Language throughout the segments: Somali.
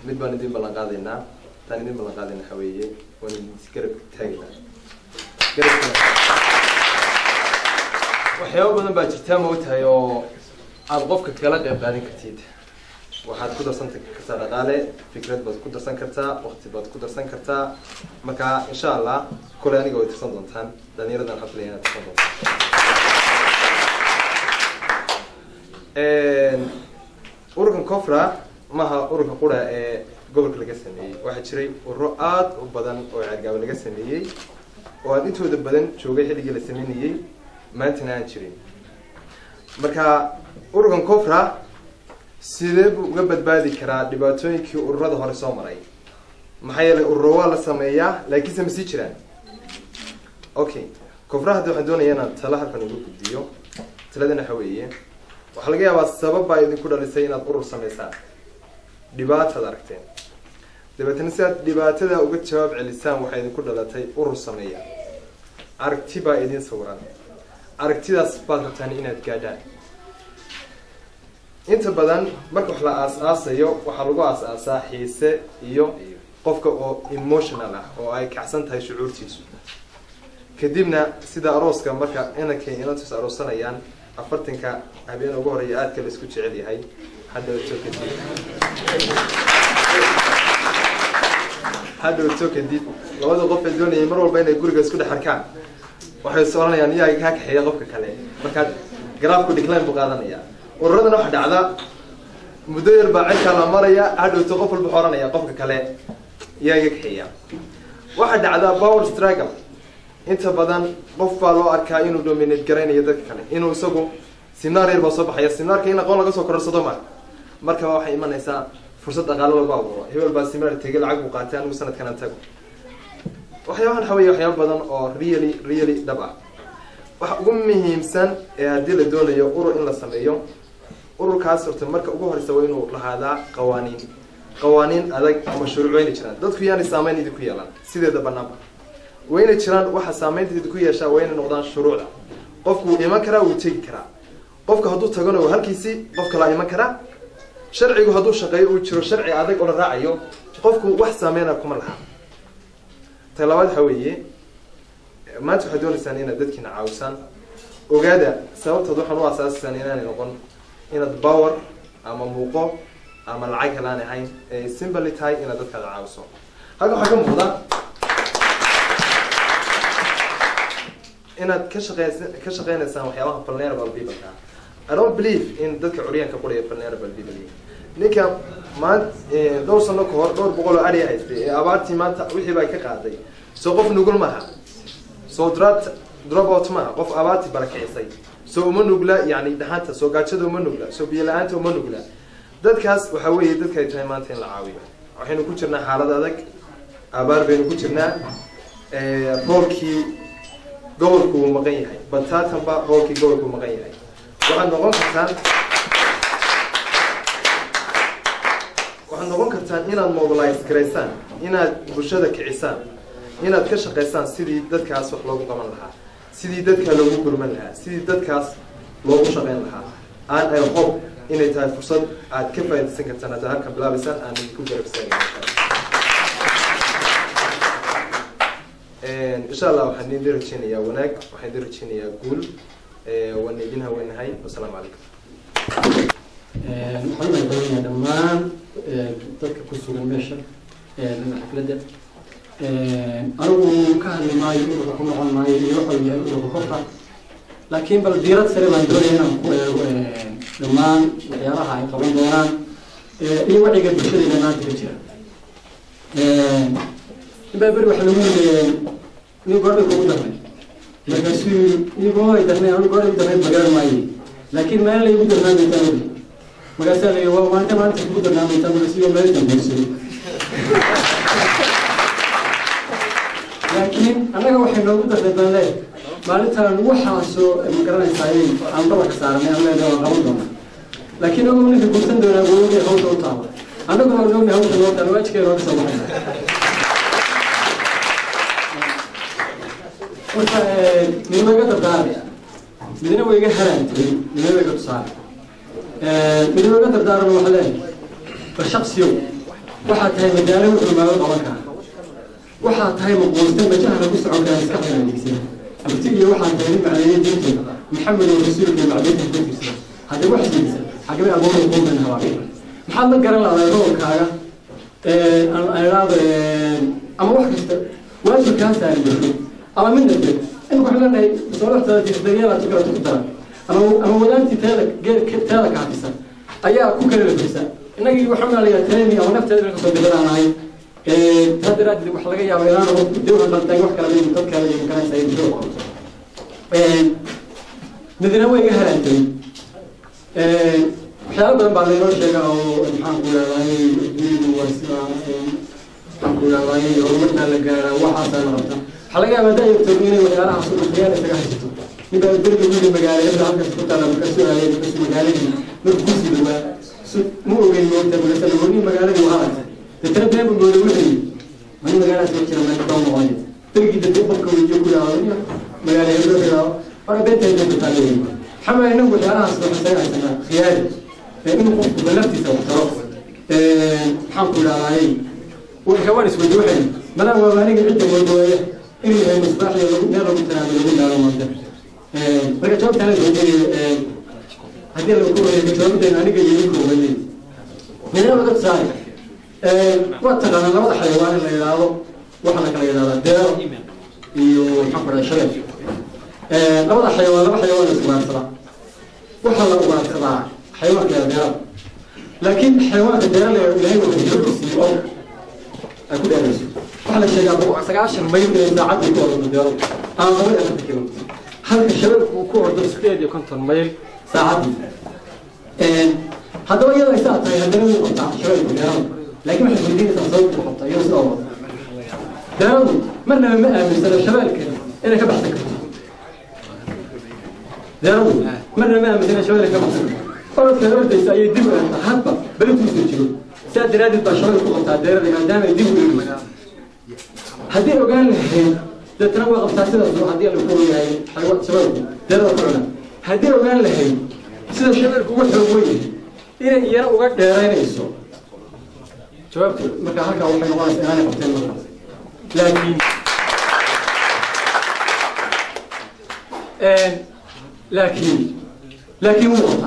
mid baan idin ballan qaadaynaa taan idin ballan qaadayna waxa weeye waan idin garab taagaynaa garabka waxyaabo badan baa jirtaa ma ogtahay oo aad qofka kala qayb qaadan kartid waxaad ku darsan kartaa dhaqaale fikrad baad ku darsan kartaa waqti baad ku darsan kartaa marka insha allah kule aniga way tirsan doontaan dhalinyaradan waxaan filaya inaad tirsan doontaan ururkan cofra maha ururka qura ee gobolka laga sameeyey waxaa jiray ururo aada u badan oo ceergaaba laga sameeyey oo aad intooda badan joogay xilligii la sameynayey maantana aan jirin marka ururkan cofra sidee buu uga badbaadi karaa dhibaatooyinkii ururada hore soo maray maxaa yeelay ururo waa la sameeyaa laakiinse ma sii jiraan okay cofra hadda waxaan doonaya inaan tala halkan uga gudbiyo taladana waxa weeye waxaa laga yaabaa sabab baa idinku dhalisay inaad urur sameysaan dhibaataad aragteen dabeetana si aad dhibaatada uga jawaab celisaan waxaa idinku dhalatay urur sameeya aragti baa idin sawiran aragtidaas baad rabtaan inaad gaadhaan inta badan marka wax la aas-aasayo waxaa lagu aas-aasaa xiise iyo qofka oo emotional ah oo ay kacsan tahay shucuurtiisu kadibna sida arooska marka inankay inantus aroosanayaan afartanka habeen ugu horeeya aadka la isku jecel yahay hadhowto kadib hadhowto kadib labada qof ee doonayay mar walba inay guriga isku dhex arkaan waxay is oranayaan iyaa kaa kaxeeya qofka kale markaa garaafku decline buu qaadanaya ururadana waxa dhacda muddo yar baa cidkaa la maraya hadhowto qof walba oranaya qofka kale iyaa iga kaxeeya waxaa dhacdaa power struggle inta badan qof baa loo arkaa inuu dominate garaynayo dadka kale inuu isagu siminaar yar baa soo baxaya siminaarka in aqoon laga soo kororsado ma markaba waxay imanaysaa fursad dhaqaalo walba abuuro hebel baa siminaar tegay lacag buu qaatay anigu sanadkan aan tago waxyaabahan waxa weeye waxyaaba badan oo really really dhab ah waxa ugu muhiimsan ee haddii la doonayo urur in la sameeyo ururkaas horta marka ugu horeysa waa inuu lahaadaa qawaaniin qawaaniin adag ama shuruuc wayna jiraan dadku yaanay saameyn idinku yeelan sideeda banaanba wayna jiraan waxa saameynta idinku yeeshaa waa inay noqdaan shuruucda qofku wuu iman karaa wuu tegi karaa qofka hadduu tagana waa halkiisii qof kalaa iman karaa sharcigu hadduu shaqeeyo uu jiro sharci adag oo la raacayo qofku wax saameyna kuma laha ta labaad waxa weeye maanta waxaad dooneysaan inaad dadkiina caawisaan ogaada sababtood waxaan u asaasisaan inaanay noqon inaad power ama muuqo ama lacag helaan ahayn ee simply tahay inaad dadkaada caawiso halkan waxaa ka muuqda inaad ka shaqeys ka shaqeynaysaan waxyaabaha vulnerable people-ka I don't believe in dadka curyaanka quraya vulnerable people ninka maanta dhowr sano ka hor dhowr boqol oo adhiya haystay ee abaartii maanta wixii baa ka qaaday soo qof nugul maaha soo drop dropout maaha qof abaartii barakicisay soo uma nugla yani dhaxanta soo gaajada uma nugla soo biyo la-aanta uma nugla dadkaas waxa weeye dadka ay tahay maanta in la caawiyo waxaynu ku jirnaa xaalad adag abaar baynu ku jirnaa roolkii gobolku wuu maqan yahay bataatanba roolkii gobolku maqan yahay waxaad noqon kartaan waxaad noqon kartaan inaad mobilize garaysaan inaad bulshada kicisaan inaad ka shaqaysaan sidii dadkaas wax loogu qaban lahaa sidii dadka loogu gurman lahaa sidii dadkaas loogu shaqayn lahaa aan ay hob inay tahay fursad aad ka faaidaysan kartaan haddaad halkan bilaabaysaan aan idinku garabsaan insha allah waxaan idin rajeynayaa wanaag waxaan idin rajeynayaa guul waan idin haweenahay wasalaamu calaykum waxaan mahadcelinayaa dhammaan dadka ku sugan meesha xafladda anigu ka hadli maayo ururka ku noqon maayo iyo waxa yahay ururka korka laakiin bal diirad sare baan doonaya inaan ku eego dhammaan waxyaabaha ay qaban doonaan iyo wacyiga bulshadeena maanta ka jira inbaa beri waxa lagu yiri nin goormay kugu darnay markaasuu iyagoo ay darnay anu goor igu darnayd magaran maayo laakiin meel la igu darnaa maytaan ogi markaasaa la yii waa maalinta maalinta kugu darnaa maytaan markaasuu meel dambayso laakiin annaga waxay noogu darnay baan leeyahay maalintaan waxaasoo magaranaysaa inay aan dhabarka saaranay aan leedahay waan qaban doonaa laakiin ogow ninka guursan doonaa googay hawsha u taaba annaguna waan ognahay hawsha noo taala waajikeeda nooga soo baxaysa marka midna iga dardaarmaya midna way iga haraantay midna way iga tusaare midna iga dardaarana waxaa leeyahay bal shaksiyow waxaa tahay madaalo wuxuu maago qaban karaa waxaa tahay maquusta majaha lagu socon karaa maskaxda adeegsan abti iyo waxaan tahay nin macneeye diinta maxamed oo rasuulka macdeynta ku firsada haddii wax siisa xagabay agoon quuman habaa maxaad la garan lahaday roolkaaga aado ama wax kasta waajib kaa saaran jirto ama mid dambe imika waxaan leenahay masooraxtada daryeela tukala ku dara ama ama wadaantii teeda geerka teeda kaafisa ayaa ku kala lafisa innagii waxaan maalayaa taleni ama nafteeda inaan kasoo bilaanahay taa daraaddeed wax laga yaabo inaan dawla dhantayn wax kala mid dad kale iyo makanaysa ay jiro midna way iga halaantay waxyaalo badan baa laynoo sheega oo maxaan ku leedahay dunidu waa sida maxaan ku leedahay horumarkaa la gaaraa waxaasaa la qabta waxaa laga yaabaa daayartood inay waxyaalahaas u dhaqayaan isaga haysato nin baa deriga wiili magaala hebla halkaas ku taala markaasuu aayay markaasuu magaaladii markuu kusii dhawaa ma ogeyn moogta markaasa warni magaaladii waa aragtay deetana been buu mooday wuxuu yidhi mani magaalaas ma jira meel kaba noqonay derigii dadka qofka weydiyo ku yidhaahdo magaala heblo yidhaahdo ora beenta heblo ku taala yidhi maxaa maay inagu waxyaalahaas waxaan isaga haysanaa khiyaari inuu qofku naftiisa wax taro maxaan ku idhahdayy hawaan isweydi waxay madaa waa aniga cidda moodooya inuu yahay misbaax iyo lagu meel lagu tanaado lagu daaro maanta marka jawaabtaan weydiinaya haddii lagu wareego jawaabadeen aniga iyo ninka weydiin midna laga saari waa taqaanaa labada xayawaan in la yidhaahdo waxaa la kala yidhahdaa deero iyo maxaan ku dhahay shabeel labada xayawaan laba xayawaan la ugaarsadaa waxaa la ugaarsadaa xayawaanka deerada laakiin xayawaanka deerada ilahay wuxuu xogisiiyo oo ay ku dheerayso waxaa la sheegaa sagaashan mayl inay saacadii ku ordo deeradu aan laba iyo afarta kilo halka shabeelku uu ku ordo sideed iyo konton mayl saacadii haddaba iyadoo ay saa tahay haddana wuu qabtaa shabeelku deerada laakiin waxay weydiinaysaa sababta u qabtaa iyadoo sidaa wada deeradu marnaba ma aaminsana shabeelka inay ka baxsan karto deeradu marnaba ma aaminsana shabeelka ka baxsan karto orodka ordaysa ayay dib u eegtaa hadba berituu jiro sidaa daraaddeed baa shabada ku qabtaa deerada maadaama ay dib u eegayso haddii ogaan lahayd deetana waa qabtaa sidaas haddii la ku yahay shabeelku deerada ku cuna haddii ogaan lahayd sida shabeelku uga xoog weyn inay iyana uga dheeraynayso jawaabtu marka halkaa waxay noqonaysaa inaanay qabteen markaas laakiin laakiin laakiin wuu qabtaa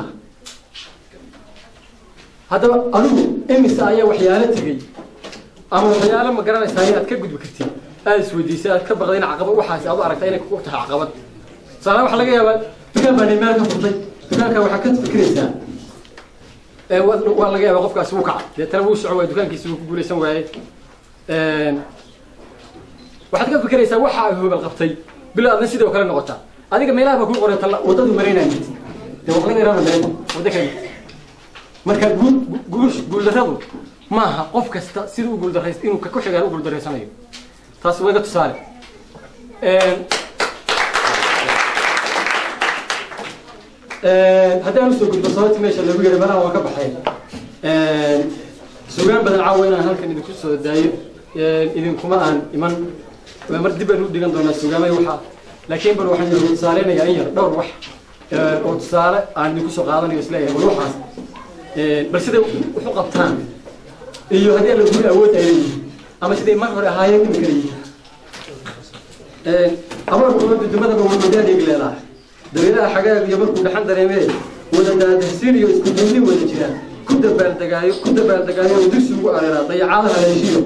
haddaba adigu imise ayaa waxyaalo tegey ama waxyaalo ma garanaysaa inaad ka gudbi kartid aada isweydiisay aad ka baqday in caqabad waxaas aad u aragtaa inay kugu tahay caqabad tusaale waxaa laga yaabaa dukaan baa meel ka furtay dukaanka waxaa ka fikiraysaa waa laga yaabaa qofkaasi wuu kaca deetana wuu soco waay dukaankiisi wuu ku guulaysan waaye waxaad ka fikiraysaa waxa ay hoobal qabtay bilo adna sidoo kale noqotaa adiga meelaha baa ku qoran wadadu maraynaya dee wax laga yaraana meelba wadda kale marka guuldarradu maaha qof kasta sida u guuldarrays inuu ku xigaan u guuldarraysanayo taas waa iga tusaale haddii aan usoo gudbo sababtii meesha lagu yidhi malaha waa ka baxay sugaan badan caawa inaan halkan idinku soo daayo idinkuma aan iman mar dib baan u dhigan doonaa sugaamay waxaa laakiin bal waxaan idinku tusaaleynayaa in yar dhowr wax oo tusaale aan idinku soo qaadanayo isleeyahay bal waxaas bal siday wuxu qabtaan iyo haddii alla guri awood ay leeyihiin ama siday mar hore ahaayeen imika leeyihiin abaarku dudumadaba wadadaadayg leedahay dabeelaha xagaag iyo markuu dhaxan dareemee wada daadahsiin iyo isku duubni wada jiraan ku dabaaldegaayo ku dabaaldegaayo oo dugsi ugu areeraa dayacaadaha haleeshiyo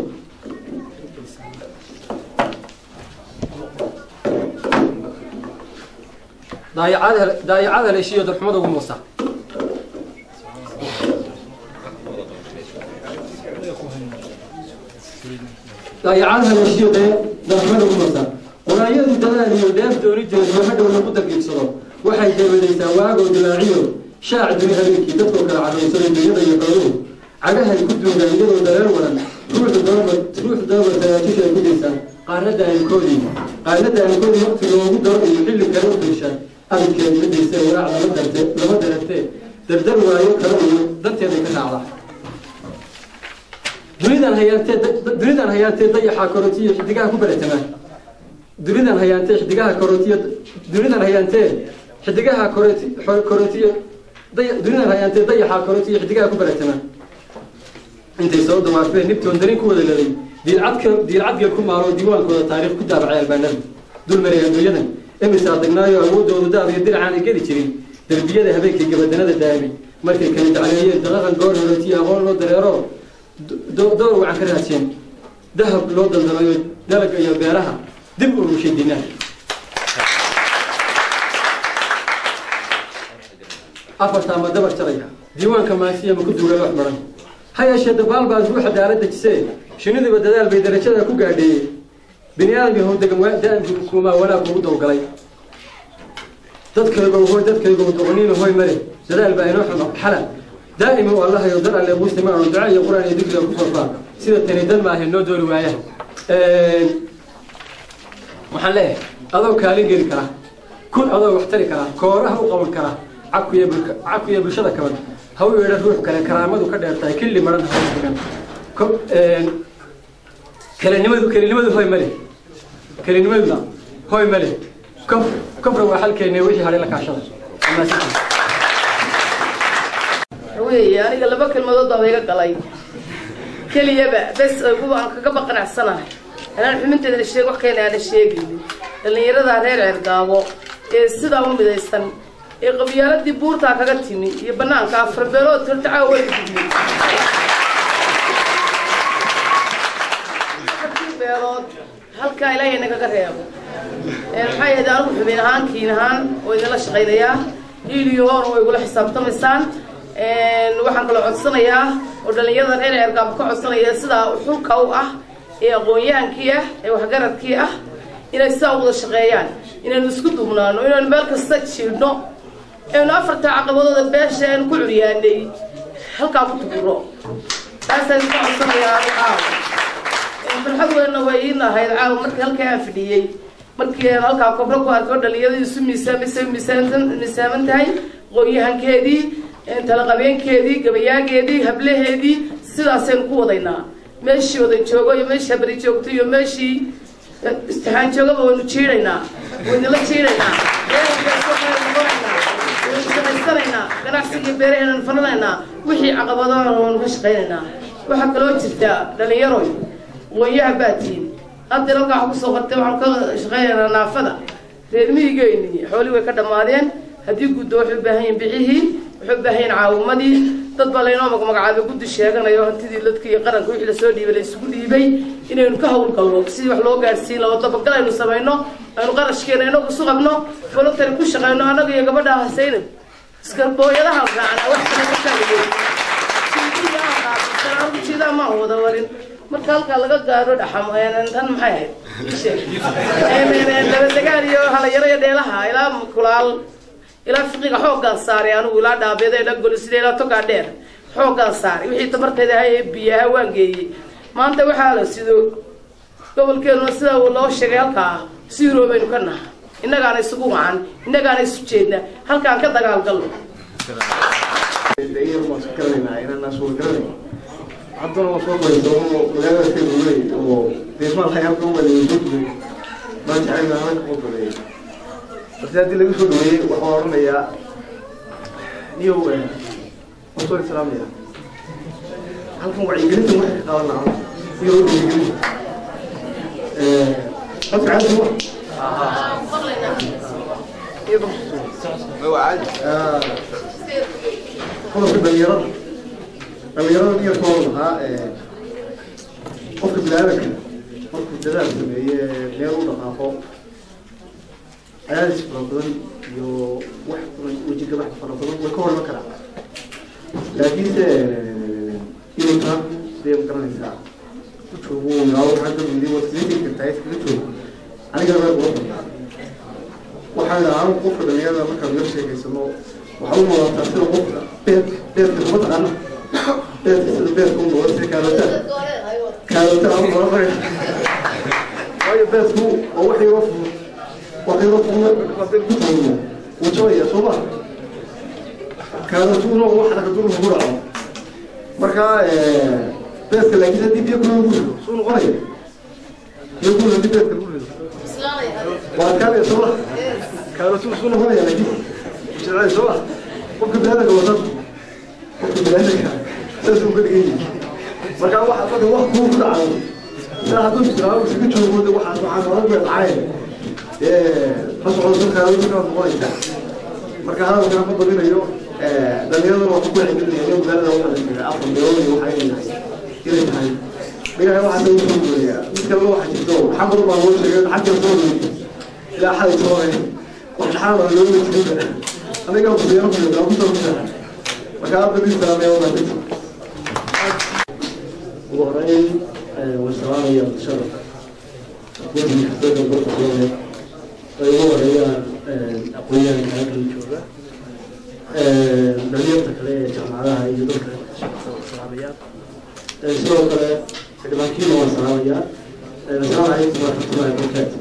daayacada daayacada haleeshiyo darxumada ugu muusa daayacada haleeshiyo dee darxumada ugu muusa quraanyadu dadaal iyo deef doonideedu hadhow lagu daqiiqsado waxay jeebadaysaa waagoo dilaaciyo shaac duni habeenkii dadkoo kala cadaysaday dunyada iyo xooluhu cagahay ku duugaan iyadoo dareen wadan ruuxu dababa ruuxu dababa tagaajisha ay ku daysaan qaarna daayankoodii qaarna daayankoodii waqti loogu daro iyo xilli kale u duushaan abidkeed midayse walaac lama darte lama daratee dardar waayo kale iyo danteeday ka raacdaa dunidan hayaantee dunidan hayaantee dayaxaa korotiyo xidigaha ku baratamaan dunidan hayaantee xidigaha korotiyo dunidan hayaantee xidigaha koroti korotiyo dunidan hayaantee dayaxaa korotiyo xidigaha ku baratamaan intay soo dawaafeen nibtoon darin ku wada laday diilcadka diilcadgeel ku maaro diiwaankooda taariikh ku daabacay albaanada dulmaray adduunyadan emisaa degnaayo awoodoodu daab iyo dircaanay geli jirin derbiyada habeenkii gabadanada daamay markay kala dacleeyeen daqaqan goor horetiyo aqoon loo dareero door wacan ka raadsheen dahab loo daldalayo dalaga iyo beeraha dib u rushay dinaa afartaa ma dabar jaraya diiwaanka maasiya ma ku duulay wax maran ha yeeshee dabaal baa ruuxa daala dejisee shiniduba dadaal bay darajada ku gaadheeyey bini aadam yahow degan da-anku kuumaa wanaag kugu dawgalay dadkaygo hoy dadkaygo doqoniina hoy male dadaal baa inoo xumo xala daa'ima u allahayo dar alle muslima aanu duca iyo qur-aan iyo dikriga ku farfaa sida tani dan maahe noo doori waayaha waxaan leeyahay adoo kaalin geli kara kun adoo wax tari kara kooraha u qaban kara cakuya cakuya bulshada kaban ha u yeedha ruux kale karaamadu ka dheertahay killi maran ha degan kelinimadu kelinimadu hoy male kelinimadu hoy male kof kofra waa xalkeena wixii hadhay la kaashada weeye aniga laba kelmadood baa iga galay keliyaba bes kuwa aan kaga baqanacsanahay anaan xuminteedana sheeg wax keena aana sheegaynin dhallinyarada reer ceergaabo ee sidaa u midaysan ee qabyaaladii buurtaa kaga timi iyo banaanka afar beelood tirtacaa way kudmi afartii beelood halkaa ilaahay nagaga reebo maxaa yeede anigu xubin ahaan kiin ahaan oo idinla shaqaynayaa hiiliyo hoona way igula xisaabtamaysaan waxaan kaloo codsanayaa oo dhalinyarada reer ceergaabo ka codsanaya sidaa xulka u ah ee aqoon-yahankii ah ee waxgaradkii ah inay sidaa u wada shaqeeyaan inaynu isku duubnaano inaynu meel kasta jiidhno aynu afartaa caqabadooda beesha aynu ku curyaanay halkaa ku tuguro taasaan ka codsanayaa caawa farxad weynna way iin ahayd caawa markii halkaa aan fidhiyey markii aan halkaa kobro ku arko dhalinyarada isu miisaamaysa miisaaman miisaaman tahay aqoon-yahankeedii talaqabeenkeedii gabayaageedii hablaheedii sidaasaynu ku wadaynaa meeshii wada joogo iyo meeshii habari joogto iyo meeshii istixaan joogaba waynu jiidhaynaa waynala jiidhaynaa waynu shaqaysanaynaa ganacsigii beeraheenanu fananaynaa wixii caqabadaana waynu ka shaqaynaynaa waxaa kaloo jirtaa dhalinyaroy aqoonyaha baatiin hadda halkaa waxa kusoo qortay waxaanu ka shaqaynaynaa naafada reer miyigeyni xoolii way ka dhammaadeen haddii guddo waxay u baahan yihin bixihii waxay u baahan yihin caawimadii dad baa laynoo magmagacaabay guddi sheeganayo hantidii dadka iyo qaranka wixii lasoo dhiibay la isugu dhiibay inaynu ka hawlgalno sidii wax loo gaadhsiin laho dabagal aynu samayno aynu qarashkeena inagu isu qabno voluntary ku shaqayno annaga iyo gabadha hasaynab iska booyadaha raacna wax kale ka taagay jiidaa maan wada warin marka halkaa laga gaaro dhaxam tan maxay ahayd dabadegaan iyo halayaro iyo dheelaha ilaa kulaal ilaa fiqiga xooggaan saaray anigu ilaa dhaabeeda ilaa golisida ilaa togaa dheer xooggaan saaray wixii tamarteeda ahay ee biyaha waan geeyey maanta waxaa la sido gobolkeenuna sida loo sheegay halkaa siiroo baynu ka naha innagaana isugu wacan innagaana isu jeedna halkaan ka dagaalgalno haddana waa soo qoraysa oo magaalada ka duulay oo deesmaal hayaalka u maleeyay soo duulay maan jecel anaga ku duleeyay balse haddii laga soo dhaweeyey waxaan odhanayaa niyow waan soo islaamaya halkan wacyigelinta waxay ka qaadan lahaa iyo wacyigelinta qofka caadi ma qodobka dhalinyarada dhalinyarada niyarkooda lahaa qofka bilaadanka markuu dadaal sameeye meel u dhaqaaqo cadaadis fara badan iyo wax wejigabax fara badan way ka horma karaan laakiinse inuu taa dee ma garanaysaa ku joogo yaabo xagga midi waa iskaga tegi kartaa iskaga joogo aniga reer ula banaa waxaan idhaha anigu qofka dhalinyarada markaan la sheegaysano waxaa u muuqataa sida qofka beed beedka kuma taqaana beedka sida beedka u muuqda sida kaalata kaalata ama maray waayo beedku waa wax yaroo fudud wax yaroo fudud hadii ku tuuro wuu jabaya soo ma kaalatuna wax dhaqadur lagu dhaco marka beedka laakiin haddii biyo kuna lagu rido suu noqonaya biyo kuna haddii beedka lagu rido waa kaale soo ma kaalatu suu noqonaya laakiin jecel soo ma qofka bilaadanka wata qofka bilaadanka saas uu ka dhigan yahay marka waxa dadka wax kuu ku dhacdo ilaa hadduu islaamo iskaga joogo de waxaas waxaan oran bay dhaceen ma socdo dadkaa dadkaa noqonaysaa marka hadalkana ma badinayo dhalinyarada waa ku kuxigilinayo magaalada waxaa afar meelood iyo waxaa inay tahay inay tahay dhigaha waxaa lagu soo gooyaa mid kalena waxaa jirto maxamed baa loo sheegay xagga soo ilaa xalay soo wax dhaxaan baa looga jirinba aniga kusiyaano kuyaa ku soo kusaa marka aad badii salaameeya waa dadka ugu horeyn waan salaamaya sharafka waddanka xafladda barkadooda ay ugu horeeyaan aqoonyahanka halkan jooga dhalinyarta kale ee jaamacadaha iyo dadka shaqada waan salaamayaa sidoo kale xildhibaankiina waan salaamayaa assalaamu calaykum waraxmatullahi wabarakaatu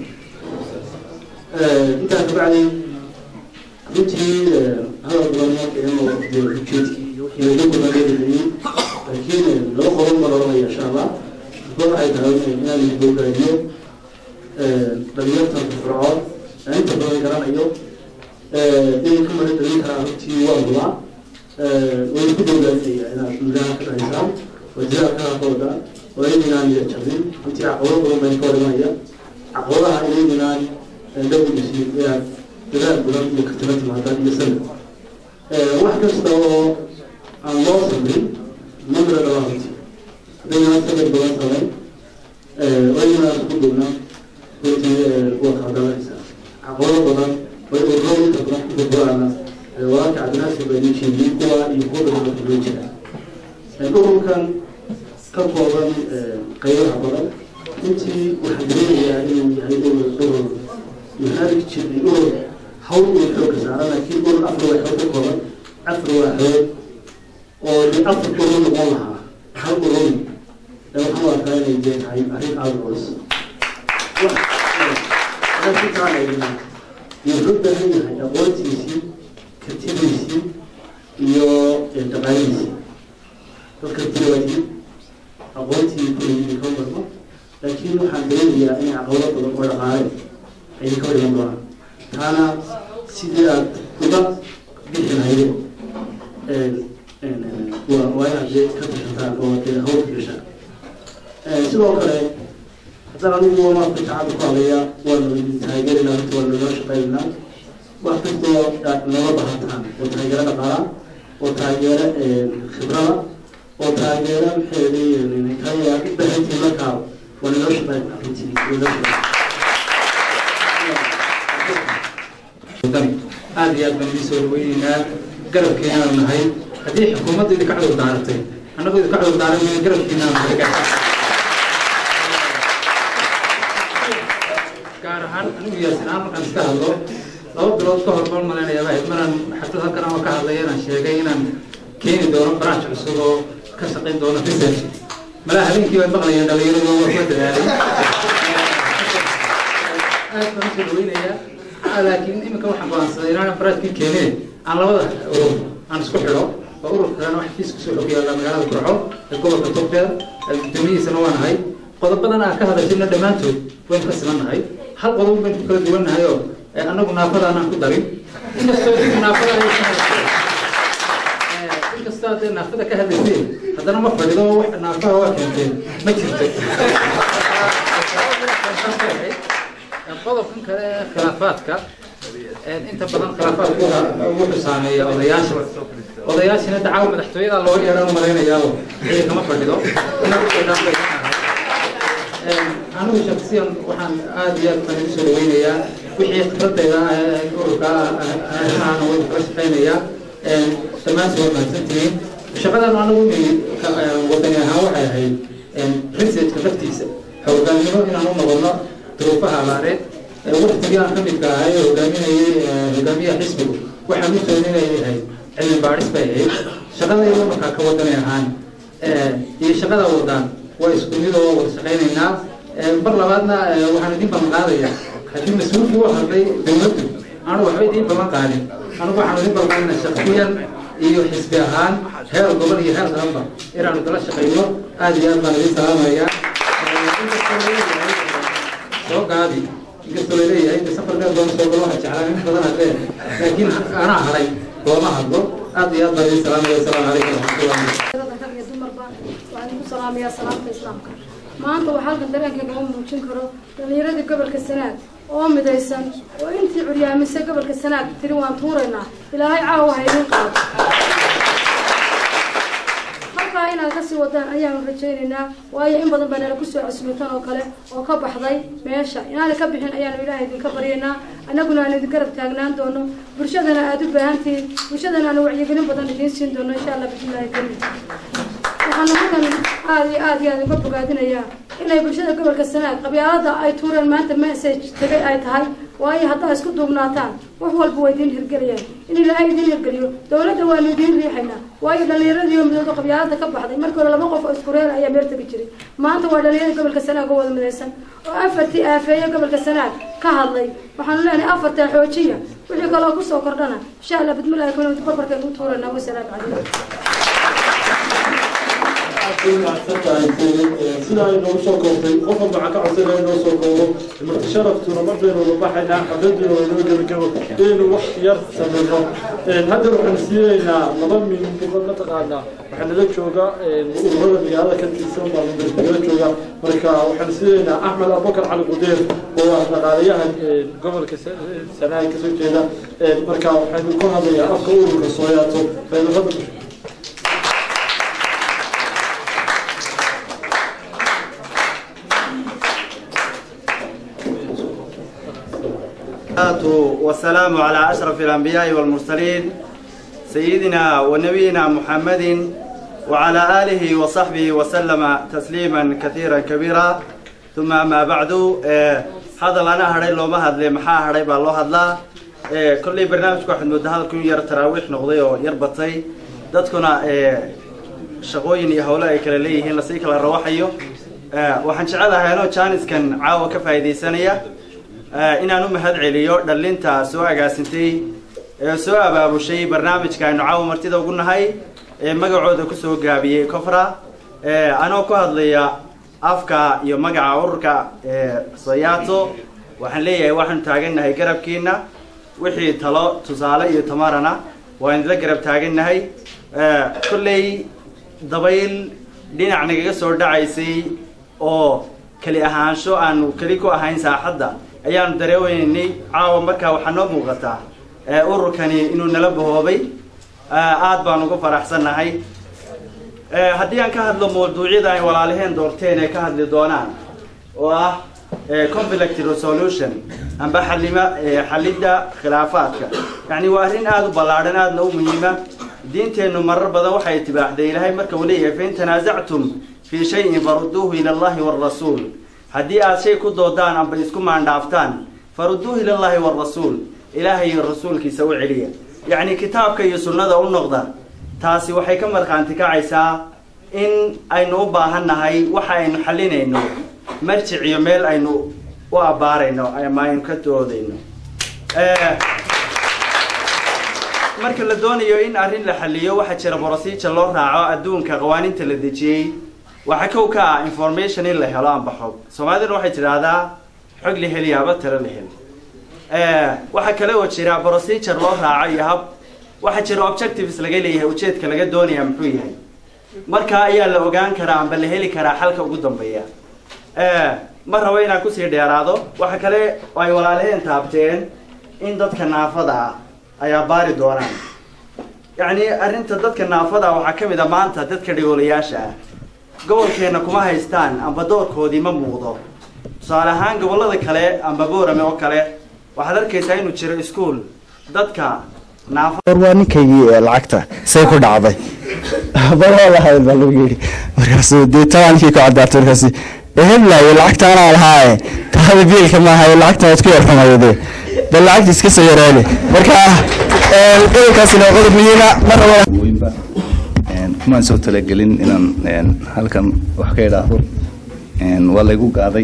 intaa kabacdi runtii hadal badan marka inuu ujeedkii iyo wixii laga gurnageedayay laakiin laba qodob ma oranaya insha allah mid waxay tahay inaan bogaadiyo dhalinyartan fircoon aan inta badan garanayo inay ka mara dhalin karaan runtii waa hubaa way ku bogaadinaya inaad gudaha ka dhahaysaan wajiraha ka haqooda oo inaynaan jabin runtii caqabado badan baan ka horimanaya caqabadaha inaynaan dhowdisi inaad dadaal badan iyo katala timaadaan iyo sanad wax kasta oo aan loo samrin mamra dhabaa runtii haddaynaan sanad badan samayn waynaan isku dhowna runtii waa kala dalanaysaa caqabado badan way ururo inta badan ku burburana wararka cabdinaasir baa idin sheegiyey kuwa iyo kuwa badan oo loo jira ururkan ka kooban qaybaha badan runtii waxaan dareemayaa inuu yahay urur urur maxaalig jiray urur hawl uu xooga saara laakiin urur afar waaxood ka kooban afar waaxood oo de afar urur noqon lahaa hal urur waxaan u arkaa inay dee tahay arrin aada culus wuxuu baahan yahay aqoontiisii kartidiisii iyo dhaqaalihiisii dadka tiwaadii aqoontii kuleeyihiin ka barno laakiin waxaan dareemayaa in caqabado badan oo dhaqaale ay ka hor iman doonaan taana sidii aad uga bixi lahaydeen waa waa inaad dee ka tashataan oo dee hawlka gashaan sidoo kale haddana anigu maarka shacabka ku hadlaya waanu idin taageerinaa runtii waanu inoo shaqeynaynaa wax kastoo aad nooga bahataan oo taageero dhaqaala oo taageero khibrada oo taageero maxay kaya u baahantiin markaa waanu inoo shaqeynaa runtii inoo shaqeynaa aad iyo aad baan idin soo dhaweyneynaa garabkeenaanu nahay haddii xukuumadda idinka cudur daaratay annagu idinka cudur daaran mayna garabkeenaanu nahay gaar ahaan anigu yaasin ahaan markaan iska hadlo laba bilood ka hor baan malaynayaa ahayd maraan xaflad halkan ama ka hadlaya inaan sheegay inaan keeni doono branch cusub oo ka shaqayn doono research malaa habeenkii baan maqlayeen dhalinyaradu waa kuwa dadaalay aad baan usoo dhaweynayaa laakiin iminka waxaan go'aansaday inaan baraadkii keeneen aan labada urur aan isku xidho oo ururka kalena wax kiis kusoo xog yaalla magaalada kurco ee gobolka togdheer guddoomiyihiisana waa nahay qodobadan aan ka hadashayna dhammaantood waynu ka simannahay hal qodob baynu ku kala duwannahay oo annagu naafadaanaan ku darin inkastoo naafada inkastoo hadday naafada ka hadlayseen haddana ma fadhido wax naafaha waa keenteen ma jirto qodobkan kale ee khilaafaadka inta badan khilaafaadkooda wuxuu saameeya odayaasha odayaashina dacaawa madaxtooyada looga yeedhaan malaynayaa ciidan kama fadhido anigu shaksiyan waxaan aada iyo aad baan igu soo dhaweynayaa wixii khibradayda ururka aana way kala shaqeynayaa dhammaantood waa mahadsantihiin shaqadan anigu wadani ahaan waxay ahayd researchka laftiisa hoggaamino inaan u noqono duruufaha abaareed waktigii aan ka midka ahay ee hogaaminayay hogaamiyaha xisbigu waxaan u tooninayay ahayd cilmi baadhis bay ahayd shaqadayda markaa ka wadanay ahaan iyo shaqada wadaan waa isku mid oo wada shaqaynaynaa bar labaadna waxaan idin ballan qaadayaa haddii mas-uulkii u hadlay dowladdu aanu waxba idiin ballan qaadin anigu waxaan idin ballan qaadinaa shaksiyan iyo xisbi ahaan heer gobol iyo heer qaranba inaanu kala shaqayno aada iyo aad baan idin salaamayaa soo gaabi inkastoo laleeyahay inta safar dheer doona soo galo waxaa jeclaa in badan hadlee laakiin anaa hadhay looma hadlo aad iyo aad baan idin salaamaya asalaamu calaykum waraxmatullahi rag iyo dumarba waxaan ku salaamaya salaamayaa salaamta islaamka maanta waxaa halkan dareenkayga u muujin karo dhallinyaradii gobolka sanaag oo midaysan oo intii curyaamisay gobolka sanaag tiri waan tuuraynaa ilaahay caawa ha idin qaado halkaa inaad kasii wadaan ayaanu rajaynaynaa waayo in badan baa nala kusoo casuumitan oo kale oo ka baxday meesha inaana ka bixin ayaanu ilaahay idinka baryaynaa annaguna aan idin garab taagnaan doono bulshadana aada u baahantihiin bulshadana aanu wacyigelin badan idiin siin doono insha allah bismillahi kariim waxaanu halkan aada iyo aada iyo aada uga bogaadinayaa inay bulshada gobolka sanaag qabyaalada ay tuureen maanta message tegay ay tahay waayo haddaa isku duubnaataan wax walba waa idiin hirgelayaan in ilaahay idiin hirgeliyo dowladda waanu idiin riixaynaa waayo dhallinyaradii oo midooda qabyaalada ka baxday markii hore laba qof oo isku reer ayaa meel tegi jiray maanta waa dhallinyarada gobolka sanaag oo wada midaysan oo afartii aafeeye gobolka sanaag ka hadlay waxaanu leenahay afartaa xoojiya wixii kaloo kusoo kordhana insha allah bidmillahi kuna barbarkeenu u tuuranaa wasalaamu calaykum sida ay noogu soo koobtay qof walba waxaa ka codsanaya inoo soo koobo marti sharaftuna mar baynu wada baxaynaa xafladuna waa inoo gebagabo inaynu wax yar sameyno haddana waxaan siinaynaa laba min mataqaanaa waxaa nala jooga ururada magaalada ka tirsan baa nala jooga marka waxaan siinaynaa axmed abubakar cali qudeer oo ah dhaqaalayaha gobolka sanaag kasoo jeeda marka waxaynu ku hadlayaa afka ururka sooyaato beelafada والسلام على أشرف الأنبياء والمرسلين سيدنا ونبينا محمد وعلى آله وصحبه وسلم تسليما كثيرا كبيرا ثم ما بعد هذا لنا هري لو ما هدلي محا هري با لو هدلا كل برنامج واحد مدة كون ير تراويح نقضي يربطي dadkuna shaqooyin iyo howlo ay kala leeyihiin lasii kala rawaxayo waxaan jecelahay anoo jaaniskan caawa ka faa'iidaysanaya inaan u mahad celiyo dhallinta soo agaasintay ee soo abaabushay barnaamijka aynu caawa martida ugu nahay ee magacooda kusoo gaabiyey cofra anoo ku hadlaya afka iyo magaca ururka soyaato waxaan leeyahay waxaanu taagannahay garabkiina wixii talo tusaale iyo tamarana waan idla garab taagannahay kolley dabayl dhinac nagaga soo dhacaysay oo keli ahaansho aanu keli ku ahayn saaxadda ayaanu dareeweynay caawa markaa waxaa noo muuqataa ururkani inuu nala bahoobay aad baan ugu faraxsannahay haddii aan ka hadlo mawduucyada ay walaalaheen doorteen ee ka hadli doonaan oo ah conflict resolution amba xalima xalidda khilaafaadka yacni waa arrin aada u ballaadhan aadna u muhiima diinteennu marar badan waxay itibaaxday ilaahay marka uu leeyahay fain tanaasactum fii shayin farudduuhu ila allahi waalrasuul haddii aad shay ku doodaan amba isku maandhaaftaan farudduuhu ila allahi waalrasuul ilaahay iyo rasuulkiisa u celiya yacni kitaabka iyo sunnada u noqda taasi waxay ka markhaanti kacaysaa in aynu u baahan nahay waxa aynu xalinayno marjic iyo meel aynu u abbaarayno ama aynu ka doodayno marka la doonayo in arrin la xaliyo waxaa jira borosiija loo raaco adduunka qawaaninta la dejiyey waxaa kow ka ah information in la helo amba xog soomaaliduna waxay tidhaahdaa xog la heliyaaba talo la hel waxaa kale oo jira procedure loo raaco iyo hab waxaa jira objectives laga leeyahay ujeedka laga doonaya muxuu yahay markaa ayaa la ogaan karaa amba la heli karaa xalka ugu dambeeya ma rabo inaan kusii dheeraado waxa kale oo ay walaalaheen taabteen in dadka naafada ah ayaa baari doonaan yacni arrinta dadka naafada ah waxaa ka mid a maanta dadka dhigoolayaasha ah gobolkeenna kuma haystaan amba doorkoodii ma muuqdo tusaale ahaan gobollada kale amba boorame oo kale waxaad arkaysaa inuu jiro iskuol dadka naafada waa ninkaygii ee lacagta say ku dhacday baroo lahayd baa lagu yidhi markaasuu dee tabaankii ku caddaatay markaasi eheblaayo lacagta anaa lahaaye taada biilka maaha lacagta waad ku yarxumayde bal lacagta iska soo yareele marka qodobkaasina waa qodob muhiima mar rabo kumaan soo talagelin inaan halkan wax ka idhaahdo waa laygu gaaday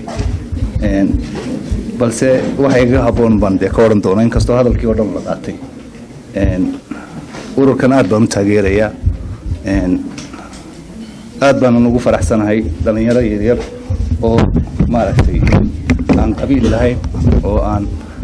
balse waxa iga habboon baan dee ka odhan doona inkastoo hadalkii oo dhan la qaatay ururkan aad baan u taageerayaa aad baanan ugu faraxsanahay dhallinyaro yaryar oo maaragtay aan qabiil lahayn oo aan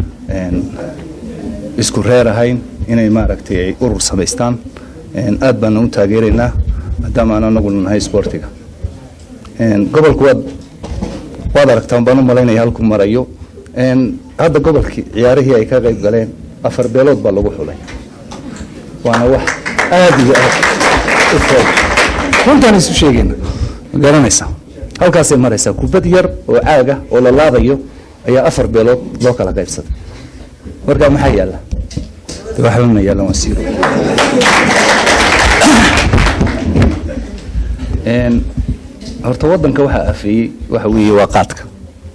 isku reer ahayn inay maaragtay ay urur samaystaan aad baanan u taageeraynaa maadaama aan anaguna nahay sportiga Een, gobolku waad waad aragtaan baan u malaynaya halkuu marayo Een, hadda gobolkii ciyaarihii ay ka qayb galeen afar beelood baa lagu xulay waana wax aad iyo aad u fog runtaan isu sheegayna ma garanaysaa halkaasay maraysaa kubad yar oo caaga oo la laadayo ayaa afar beelood loo kala qaybsaday marka maxaa yaalla de waxba ma yaallan waa siiro Een, horta waddanka waxaa afeeyey waxa weeye waa qaadka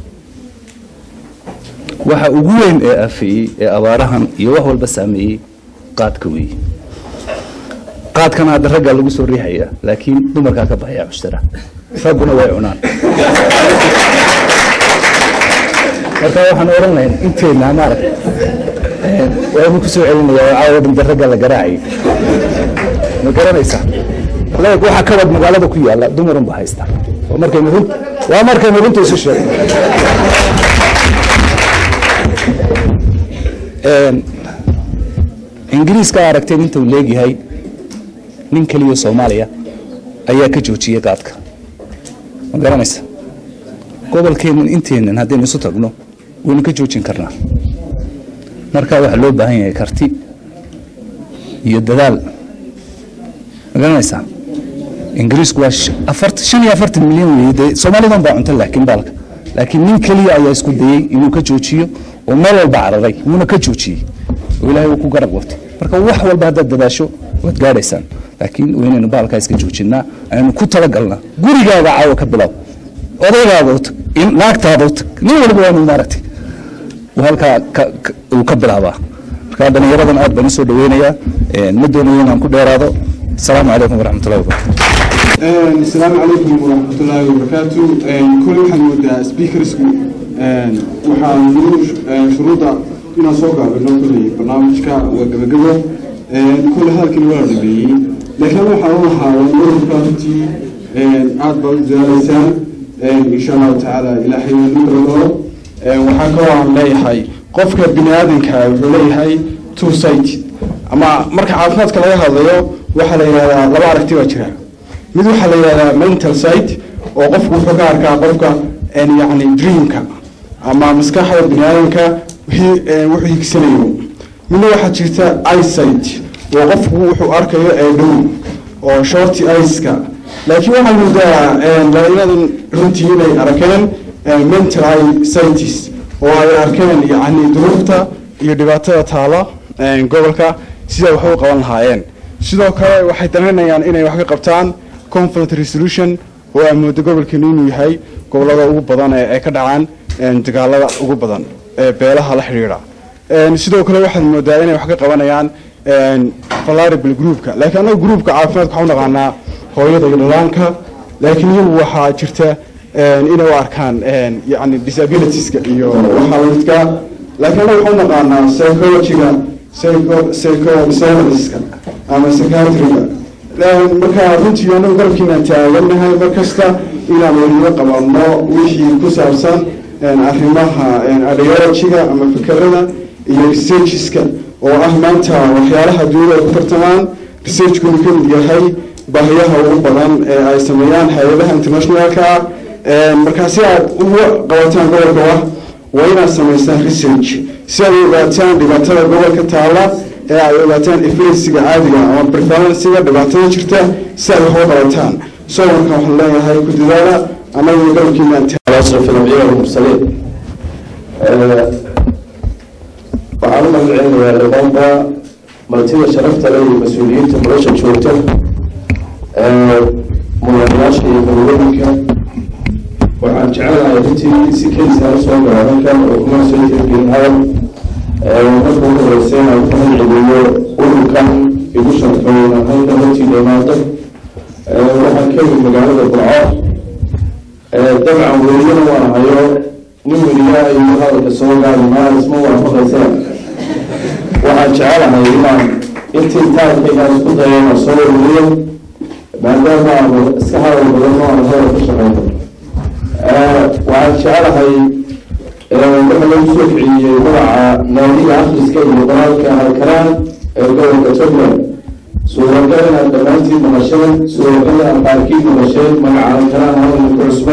waxa ugu weyn ee afeeyey ee abaarahan iyo wax walba saameeyey qaadka weeye qaadkana hadda raggaa lagu soo riixaya laakiin dumarkaa ka baxaya cushtara ragguna way cunaan marka waxaan oran lahayn inteena maarag waanu ku soo celinayaa oo caawa dhan raggaa la garaacayay ma garanaysaa leeg waxaa kabad magaalada ku yaala dumarun ba haysta waa markaynu run waa markaynu runta isu sheegno Een, ingiriiska aragteen inta uu leegyahay nin keliya soomaaliya ayaa ka joojiyey qaadka ma garanaysa gobolkeennan inteennan haddaynu isu tagno waynu ka joojin karnaa marka waxaa loo baahan yahay karti iyo dadaal ma garanaysaa ingiriisku waa sh- afart- shan iyo afartan milyan weeye dee soomaalidan baa cunta laakiin baalka laakiin nin keliya ayaa isku dayey inuu ka joojiyo oo meel walba cararay wuuna ka joojiyey oo ilaahay uu ku garab qabtay marka wax walba haddaad dadaasho waad gaadhaysaan laakiin waa inaynu baalkaa iska joojinaa aynu ku talagalnaa gurigaaga caawa ka bilow odaygaaga u tag in- naagtaada u tag nin walba waa inuu maaragtay uu halkaa ka- ka- uu ka bilaabaa marka dhallinyaradan aad baan usoo dhaweynayaa Een, ma doonayo inaan ku dheeraado asalaamu calaykum waraxmatullahi wabarakatu السلام عليكم ورحمة الله وبركاته كل واحد مودا سبيكرسكو waxaan nuu shuruuda inaan soo gaabino kuley barnaamijka waa gabagabo kule halkan waa la dhameeyey laakiin waxaan u lahaa ururka runtii aad baad u dadaalaysaan insha allahu tacaala ilaahay nu dardaro waxaa kaloo aan leeyahay qofka bini aadanka wuxuu leeyahay two side ama marka caafimaadka laga hadlayo waxaa la yidhahdaa laba aragti baa jira mid waxaa la yidhahdaa mental side oo qofku wuxuu ka arkaa qofka een, yacni dreamka ama maskaxda biniaadanka wixii een, wuxuu higsanayo midna waxaa jirta eyesight oo qofku wuxuu arkayo ee dhow oo shorty eyes-ka laakiin waxaa moodaa een, dhallinyadan runtii inay arkeen een, mental eyesights oo ay arkeen yacni duruufta iyo dhibaatada taala een, gobolka sida wax u qaban lahaayeen sidoo kale waxay danaynayaan inay wax ka qabtaan conflict resolution oo ay moodo gobolkeenu inuu yahay gobolada ugu badan ee ay ka dhacaan een, dagaalada ugu badan ee beelaha la xidhiidha Een, sidoo kale waxaad moodaa inay wax ka qabanayaan een, vulnerable groupka laakiin annaga groupka caafimaadka waxaan u naqaanaa hooyada iyo dhalaanka laakiin iyagu waxaa jirta een, inay u arkaan een, yacni disabilitieska iyo waxaa la midka laakiin annaga waxaan u naqaanaa psychologyga psycho- psychoscienceska ama psychiatriga marka runtii anagu garabkiinaan taagannahay mar kasta inaan weliba qabanno wixii ku saabsan een, arrimaha een, ideologyga ama fikerada iyo researcheska oo ah maanta waxyaalaha dunida ay ku tartamaan researchkunu ka mid yahay baahiyaha ugu badan ee ay sameeyaan hay-adaha internationalka ah Een, marka si aad uga qabataan gobolka wax waa inaad samaysaan research si aad u ogaataan dhibaatada gobolka taala ee ay ogaataan eflesiga caadiga ama prevalensiga dhibaatada jirta si aad wax uga qabataan so marka waxaan leeyahay ku dadaala annagu garabkiinaan أشرف الأنبياء والمرسلين waxaan u magaceynayaa dhammaanba martida sharafta leh iyo mas-uuliyiinta nolosha joogta mudanayaasha iyo galwadinka waxaan jecelahay runtii si keysaan usoo gala halkan oo kuma soo tirgelin hadal marka ugu horeysa inaan ku magaceliyo ururkan igu sharfay inaan halkan hortii dhamaado waxaan ka yimid magaalada burco dabcan weliyana waan hayo nin weliyaa iyo hadalka soo gaari maaha isma waafaqaysana waxaan jecelahay inaan intii taarkaygaan isku dayo inaan soo weliyo maadaama aan iska hadal badan oo aan hadal ka shaqeyno waxaan jecelahay waxa lagu soo kiciyey magaca naadiga akhriska iyo qoraalka halkaraan ee gobolka jubbaland suuragal inaad dhammaantiin maqasheen suuragal inaad qaarkiin maqasheen magaca halkaraan hadalka ku cusub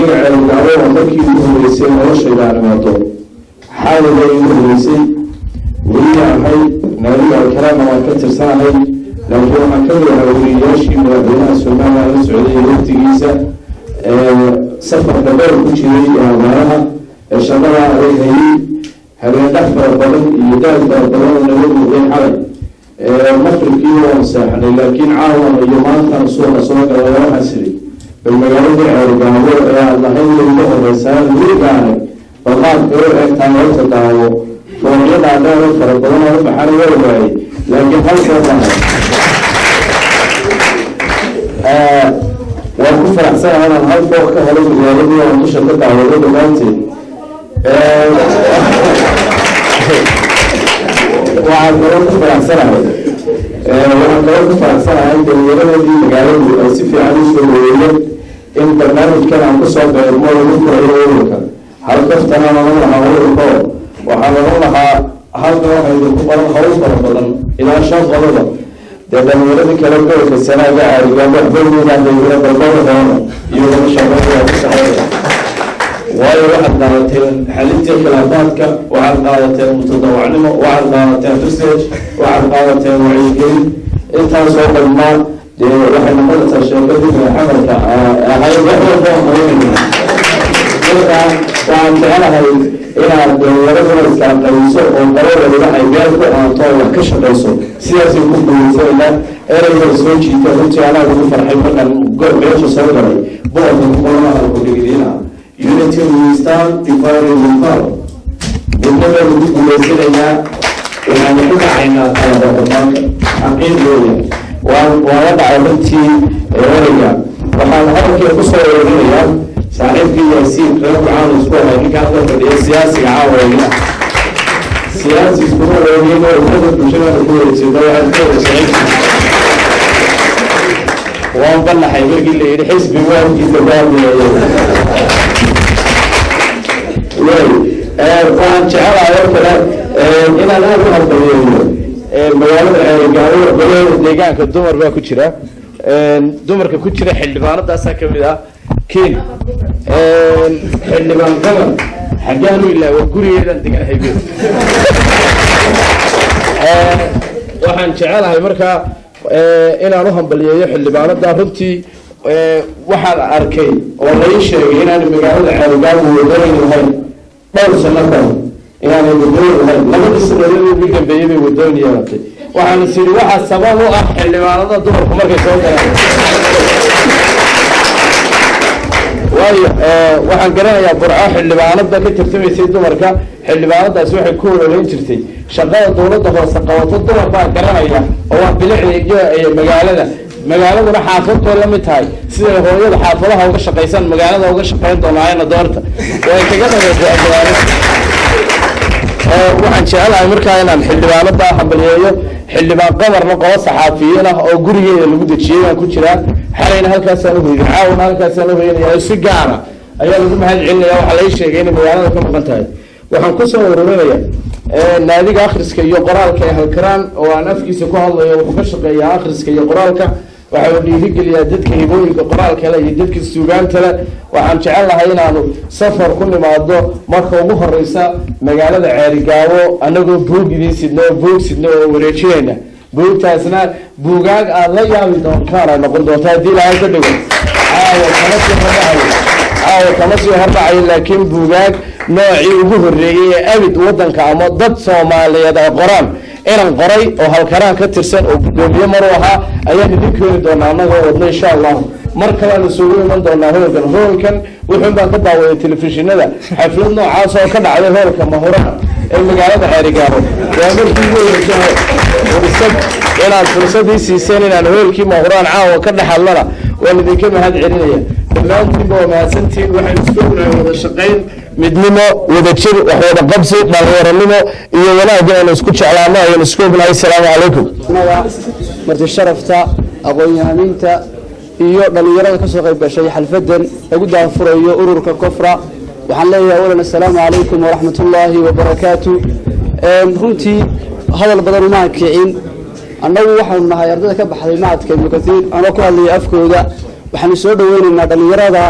aniga ceelgacdo markii ugu horeysay noloshayda aan imaato xaaliga igu horeysay weli ahay naadiga alkalaama waan ka tirsanahay laakiin waxaan ka mid ahaa weriyayaashii madaxweynaha somalilan la socday waqtigiisa safarka dheer ku jiray abaaraha ee shaqada adag hayay habeendhax fara badan iyo daal fara badan oo naga muuqday xalay maqribkii waan seexnay laakiin caawan iyo maantan suuqa soo gala waxaa siri bal magaaladii ceelgaabo ee aad lahayd weliga horeysaan weligaanay baqaadka u egtaan horta daawo fooqyadaa dheer oo fara badan oo u baxana waa waayey laakiin halkoo dhahay waan ku faraxsanahay inaan hal fooq ka helay magaaladii aan dusha ka daawado dhammaanteed waxaan kaloo ku faraxsanahay waxaan kaloo ku faraxsanahay dhallinyaradii magaaladu ay si fiican u soo weeyeen in barnaamijkan aan kusoo beermo lagu furayo ururka halkaftana oran lahaa ururko waxaan oran lahaa halka waxay idinku badan hawl fara badan ilaa shan qodoba dee dhallinyaradii kale gobolka sanaaga aarigaa waxbaweynaadayna balbada doona iyo wada shaqeeyaa ku shaqeeya waayo waxaad qaadateen xalintii khilaafaadka waxaad qaadateen mutadawacnimo waxaad qaadateen research waxaad qaadateen wacyigelin intaasoo dhammaan dee waxay noqonaysaa sheekadii xamalka ahayd wax walba oo qabanayna marka waxaan jecelahay inaad dhallinyaraduna islaamqabiso oo qolada ay meel ku aanto oo wax ka shaqayso sidaasay ku guuleysanayaan ereyga soo jiita runtii anaa ugu farxay markaan meesha soo galay boqorka kuqolamaha kudhigidina unity we stand divided we fall midnaba lagu guuleysanayaa waxaan ku dhacaynaa talaba horumarka xaqiiq weeya waan waala dhacay runtii ereyga waxaan hadalkii kusoo wareerinayaa saaxiibkii yaasiin reer kucaan isku ahay ninka halka fadhiya siyaasiga caawayna siyaasi iskuma wareegin oo umada bulshada ku wareegsada waxaad ku wareegsan waan banaxay markii la yidhi xisbi waankiisa baabiyayo waxaan jecelahay oo kale inaan aada u hambalyeeyo magaalada ceerigaabo golaheeda deegaanka dumar baa ku jira dumarka ku jira xildhibaanadaasaa kamid ah ken xildhibaan gaban xaggaanu ilaa waa gurigeedaan deganahay be waxaan jecelahay markaa inaan u hambalyeeyo xildhibaanada runtii waxaan arkay oo lai sheegay inaan magaalada ceerigaabo wadooyin lahayn dhowr sano kale inaanay wadooyin lahayn labadii sanadood ugu dambeeyey bay wadooyin yeelatay waxaan is yidhi waxaa sabab u ah xildhibaanada dumarku markay soo galaan waayo waxaan garanayaa burco xildhibaanada ka tartamaysay dumarka xildhibaanadaasi waxay ku ololeyn jirtay shaqada dowladda hoose qabato dumar baa garanaya oo waa bilicda iyo magaalada magaaladuna xaafadbay la mid tahay siday hooyada xaafadaha uga shaqaysan magaalada uga shaqayn doonaayana doorta way kaga dhamaysaa magaalada waxaan jecelahay markaa inaan xildhibaanada hambalyeeyo xildhibaan qamarna qobo saxaafiyiin ah oo gurigeeda lagu dejiyey baan ku jiraa xalayna halkaasaan uhoyday caawna halkaasaan uhoyanaya si gaara ayaa lagu mahad celinaya waxaa lai sheegay inay magaalada ka maqan tahay waxaan kusoo ururinaya naadiga akhriska iyo qoraalka ee halkaraan oo aan afkiisa ku hadlayo wuxuu ka shaqeeyaa akhriska iyo qoraalka waxa uu dhiirigeliyaa dadka hibooyinka qoraalka le iyo dadka suugaanta le waxaan jecel lahay inaanu safar ku nimaado marka ugu horeysa magaalada ceerigaabo anagoo buug idiin sidna oo buug sidna oo wareejinayna buugtaasna buugaag aad la yaabi doontaan ay noqon doonta haddii ilaahay ka dhigo caawa kama sii hordhacayo caawa kama sii hordhacayo laakiin buugaag noocii ugu horreeyey ee abid waddanka ama dad soomaaliyeed ay qoraan inan qoray oo halkaraan ka tirsan oo guddoomiye maru ahaa ayaan idin keeni doonaa annagoo wadno insha allah mar kalean isugu iman doonaa hoolkan hoolkan wuxuun baan ka daawaday telefishinada xaflad noocaas oo ka dhacday hoolka mahuraha ee magaalada ceerigaabo waa markii ugu horeysay fursad inaad fursadii siiseen inaan hoolkii mahuraan caawa ka dhex hadlana waan idinka mahad celinaya dhammaantiinba waa mahadsantiin waxaan isku ognahay wada shaqayn midnimo wadajir wax wada qabsi dhalinyaranimo iyo wanaag inaynu isku jeclaano ayaynu isku ognahay asalaamu calaykum marti sharafta aqoon-yahamiinta iyo dhallinyarada ka soo qayb gashay xalfadan lagu daanfurayo ururka kofra waxaan leeyahay awalan assalaamu calaykum waraxmat ullaahi wabarakaatu runtii hadal badan uma kicin annagu waxaanu nahay ardayda ka baxday macadka ibnu kathiir anoo ku hadlaya afkooda waxaanu soo dhaweynaynaa dhallinyarada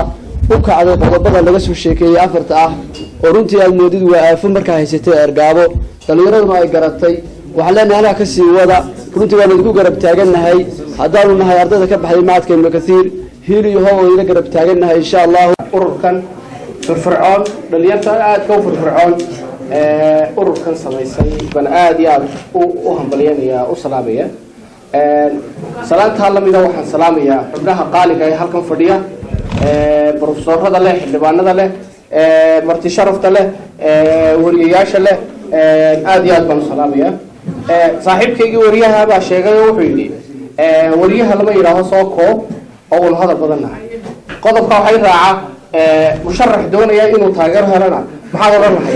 u kacday qodobada laga soo sheekeeyey afarta ah oo runtii aad moodid waa aafo markaa haysatay ergaabo dhallinyaraduna ay garatay waxaan leenahay anaa kasii wada runtii waan idinku garab taagannahay haddaanu nahay ardayda ka baxday macadka ibnu kathiir hiil iyo how idinla garab taagannahay insha allahu ururkan firfircoon dhalinyarta aadka u firfircoon ee ururkan samaysay baan aada iyo aada u hambalyanaya u salaamaya salaantaa lamida waxaan salaamayaa xubnaha qaaliga ee halkan fadhiya brofesorada leh xildhibaanada leh marti sharafta leh wariyayaasha leh aada iyo aad baan u salaamaya saaxiibkaygii wariyaha baa sheegay oo wuxuu yidhi wariyaha lama yidhaaho soo koob oo wal hadal badan nahay qodobka waxay raaca musharax doonaya inuu taageero helana maxaad odhan lahay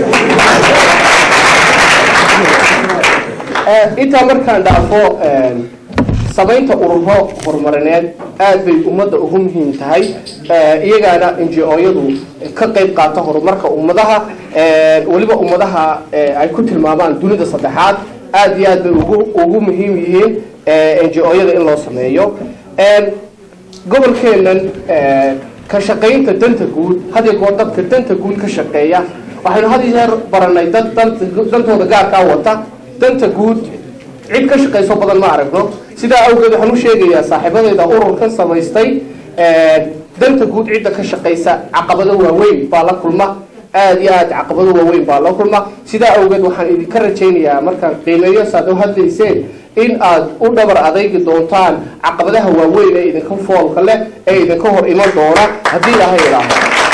intaa markaan dhaafo samaynta ururo horumarineed aad bay ummadda ugu muhiim tahay iyagaana njo-yadu ka qayb qaata horumarka ummadaha weliba ummadaha ay ku tilmaamaan dunida saddexaad aad iyo aad bay ugu ugu muhiim yihiin njo-yada in loo sameeyo gobolkeenan ka shaqaynta danta guud had iyo goor dadka danta guud ka shaqeeya waxaynu had iyo jeer baranay dad dantooda gaarkaa wata danta guud cid ka shaqayso badan ma aragno sidaa awgeed waxaan u sheegayaa saaxiibadayda ururkan samaystay danta guud cidda ka shaqaysa caqabado waaweyn baa la kulma aada iyo aada caqabado waaweyn baa la kulma sidaa awgeed waxaan idinka rajaynayaa markaan qiimeeyo saad u hadlayseen in aad u dhabar adaygi doontaan caqabadaha waaweyn ee idinka foolka leh ee idinka hor iman doona haddii ilaahay idhaaho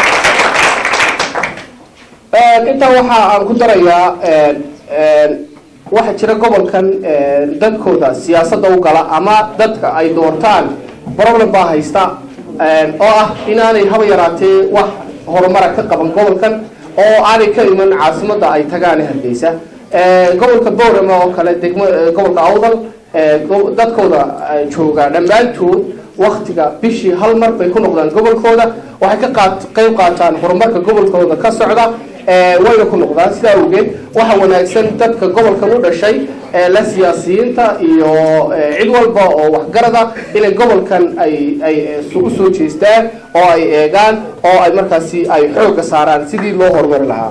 intaa waxa aan ku darayaa waxaa jira gobolkan dadkooda siyaasadda u gala ama dadka ay doortaan problem baa haysta oo ah inaanay haba yaraatee wax horumara ka qaban gobolkan oo aanay ka iman caasimadda ay tagaan hargeysa gobolka boorama oo kale degmo gobolka awdal dadkooda jooga dhammaantood waktiga bishii hal mar bay ku noqdaan gobolkooda waxay ka qaat qayb qaataan horumarka gobolkooda ka socda wayna ku noqdaan sidaa awgeed waxa wanaagsan dadka gobolkan u dhashay la siyaasiyiinta iyo cid walba oo waxgarada inay gobolkan ay ay isugu soo jeestaan oo ay eegaan oo ay markaasi ay xoogga saaraan sidii loo horumari lahaa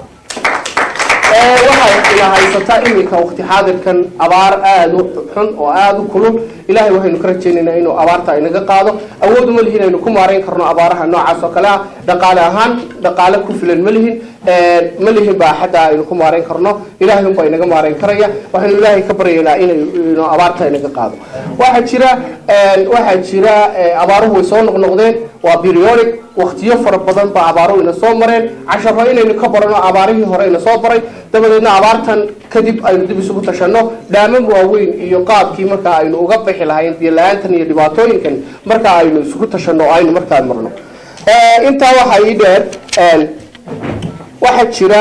waxay ina haysataa iminka waqti xaadirkan abaar aada u xun oo aada u kulul ilahay waxaynu ka rajaynaynaa inuu abaarta inaga qaado awood uma lihin aynu ku maarayn karno abaaraha noocaas oo kale ah dhaqaale ahaan dhaqaale ku filan ma lihin ma lihin baa xataa aynu ku maarayn karno ilahay unbaa inaga maarayn karaya waxaynu ilaahay ka baryaynaa inaynu abaarta inaga qaado waxaa jira waxaa jira abaaruhu way soo noqnoqdeen waa periodic waktiyo fara badan baa abaaruhu ina soo mareen casharo inaynu ka barano abaarihii hore ina soo baray dabadeedna abaartan kadib aynu dib isugu tashanno dhaamam waaweyn iyo qaabkii markaa aynu uga bixi lahayn biyo la-aantan iyo dhibaatooyinkan markaa aynu isugu tashanno oo aynu markaa marno intaa waxaa ii dheer waxaa jira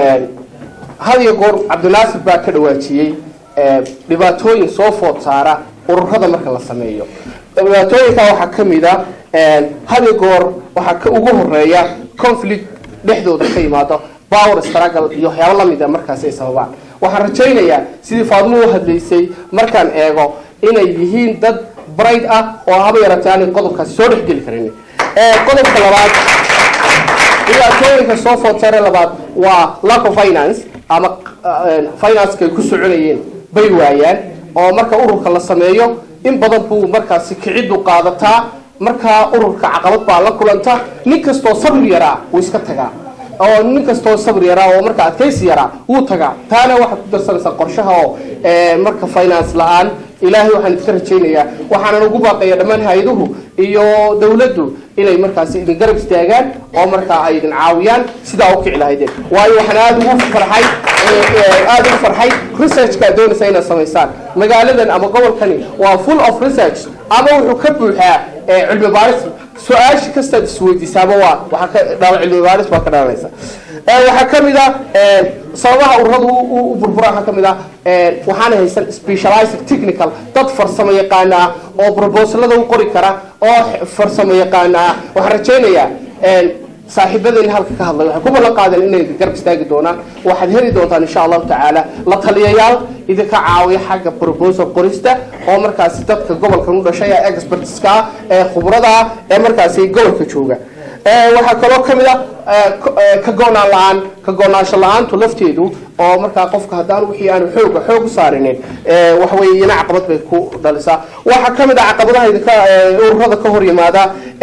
had iyo goor cabdinaasir baa ka dhawaajiyey dhibaatooyin soo food saara ururada marka la sameeyo dhibaatooyinka waxaa ka mid a had iyo goor waxaa ka ugu horeeya conflict dhexdooda ka yimaado power struggle iyo waxyaabo lamid a markaasi ay sababaan waxaan rajaynayaa sidii faadmo u hadlaysay markaan eego inay yihiin dad bright ah oo haba yaratay aanay qodobkaasi soo dhexgeli karin qodobka labaad dhibaatooyinka soo food sare labaad waa lack of finance ama financeka ay ku soconayeen bay waayaan oo marka ururka la sameeyo in badan buu markaasi kiciddu qaadataa markaa ururka caqabad baa la kulanta nin kastoo sabir yaraa wuu iska tagaa oo nin kastoo sabir yaraa oo marka adkaysi yaraa wuu tagaa taana waxaad ku darsanaysaa qorshaha oo marka finance la-aan ilaahay waxaan idinka rajaynayaa waxaanan ugu baaqaya dhammaan hay-aduhu iyo dawladdu inay markaasi idin garab istaagaan oo markaa ay idin caawiyaan sidaa u kici lahaydeen waayo waxaan aada ugu farxay aada ugu farxay researchkaa doonaysa inaad samaysaan magaaladan ama gobolkani waa full of research ama wuxuu ka buuxaa cilmi baaris su-aasha kastaad isweydiisaaba waa waxaa ka dhala cilmi baaris baa ka dhalanaysa waxaa ka mid ah sababaha ururadu u burbura waxaa ka mid ah waxaana haysan specialized technical dad farsamo yaqaana ah oo proposalada u qori kara oo farsamo yaqaana ah waxaan rajaynayaa saaxiibadeen halka ka hadlay waxay ku ballan qaadeen inay garab istaagi doonaan waxaad heli doontaan insha allahu tacaala la taliyayaal idinka caawiya xagga proposal qorista oo markaasi dadka gobolkan u dhashay ee expertska ee khubrada ee markaasi gobolka jooga waxaa kaloo kamid a ka go-naan la-aan ka go-naansho la-aantu lafteedu oo markaa qofka haddaan wixii aanu xooga xoog u saarinin waxaweye iyana caqabad bay ku dhalisaa waxaa kamid a caqabadaha idinka ururada ka hor yimaada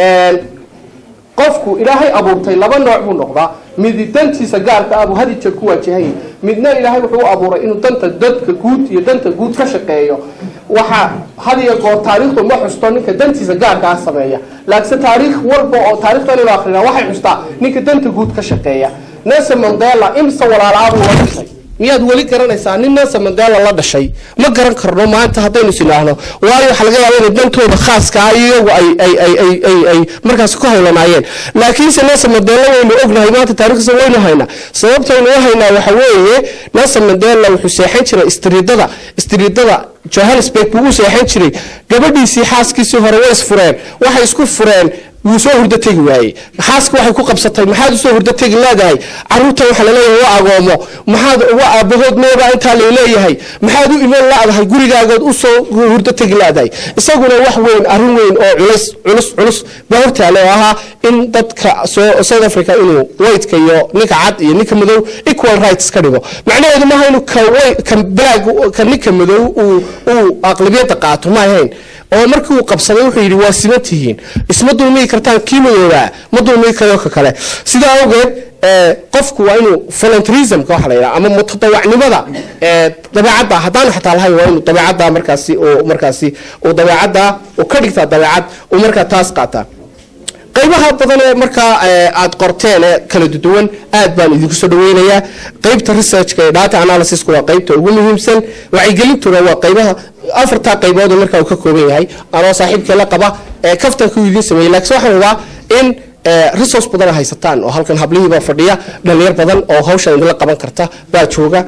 qofku ilaahay abuurtay laba nooc buu noqdaa mid dantiisa gaarka ah buu had iyo jeer ku waajahayay midna ilaahay wuxuu u abuuray inuu danta dadka guud iyo danta guud ka shaqeeyo waxa had iyo goor taariikhdu ma xusto ninka dantiisa gaarka ah sameeya laakiinse taariikh walba oo taarikhdan inu akhrina waxay xustaa ninka danta guud ka shaqeeya nelson mandela imse walaalaabuu la dhashay miyaad weli garanaysaa nin nelson mandela la dhashay ma garan karno maanta haddaynu isinaahno waayo waxaa laga yaaba inay dantooda khaaska ah iyagu ay ay ay ay ay ay markaas ku hawlanaayeen laakiinse nelson mandela waynu ognahay maanta taariikhdiisa waynu haynaa sababtaynu u haynaa waxa weeye nelson mandela wuxuu seexan jiray istriidada istriidada johannesburg buu u seexan jiray gabadhiisii xaaskiisii hore way isfureen waxay isku fureen wuu soo hurdo tegi waayey xaaska waxay ku qabsatay maxaad usoo hurdo tegi leedahay caruurtan waxaa laleeyahay wa agoomo maxaad wa aabahood meebaa intaa laleeyahay maxaad u iman la-dahay gurigaagood usoo hurdo tegi leedahay isaguna wax weyn arrin weyn oo culus culus culus baa hortaale oo ahaa in dadka soo south africa inuu whiteka iyo ninka cad iyo ninka madow equal rights ka dhigo macnaheedu maaha inuu ka ka black ka ninka madow uu uu aqlabiyadda qaato ma ahayn oo markii uu qabsaday wuxuu yidhi waa siman tihiin isma dulmigi kartaan kii madoobaa ma dulmigi karo ka kale sidaa awgeed qofku waa inuu voluntarismka waxa la yidhaha ama mutadawacnimada dabeecadda haddaanu xataa lahayn waa inuu dabeecadda markaasi uu markaasi uu dabeecadda uu ka dhigtaa dabeecad uu markaa taas qaataa qaybaha badan ee markaa aad qorteen ee kala duwan aad baan idinku soo dhaweynayaa qaybta researchka ee data analysisku waa qaybta ugu muhiimsan wacyigelintuna waa qaybaha afartaa qaybood oo markaa uu ka kooban yahay anoo saaxiibkee la qaba ee kaftanka uu idiin sameeyey laakiin waxaan rabaa in resource badan haysataan oo halkan hablihiibaa fadhiya dhalinyar badan oo hawshan idinla qaban karta baa jooga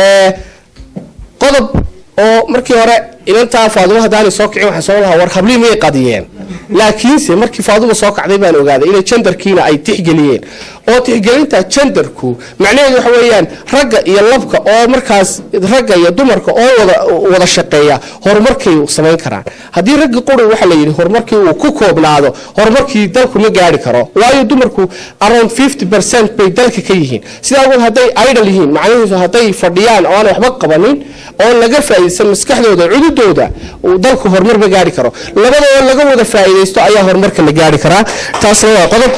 qodob oo markii hore inantaa faadumo haddaanay soo kicin waxaan soo lahaa war hablihii miyay qadiyeen laakiinse markii faaduma soo kacday baan ogaaday inay jendarkiina ay tixgeliyeen oo tixgelinta jendarku macnaheedu waxa weeyaan ragga iyo labka oo markaas ragga iyo dumarka oo wada wada shaqeeya horumarkay samayn karaan haddii ragga quri waxa la yidhi horumarkii uu ku koobnaado horumarkii dalku ma gaari karo waayo dumarku around fifty percent bay dalka ka yihiin sidaa awgeed hadday idol yihiin macnahiisu hadday fadhiyaan oo aanay waxba qabanin oo laga faa'iidaysan maskaxdooda cududooda uu dalku horumar ma gaari karo labadoo laga wada faa'iidaysto ayaa horumarka la gaari karaa taasna waa qodob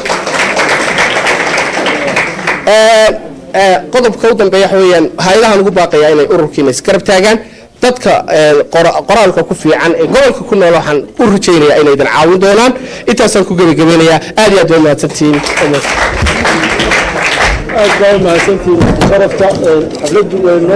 qodobka u dambeeya waxa weeyaan hay-adahan ugu baaqayaa inay ururkiina isgarab taagaan dadka qoraalka ku fiican ee gobolka ku nool waxaan u rajaynayaa inay idin caawin doonaan intaasaan ku gebagabeynayaa aad iyo aad waa mahadsantihiin aad baa mahadsantihiin sharafta xafladdu weynoo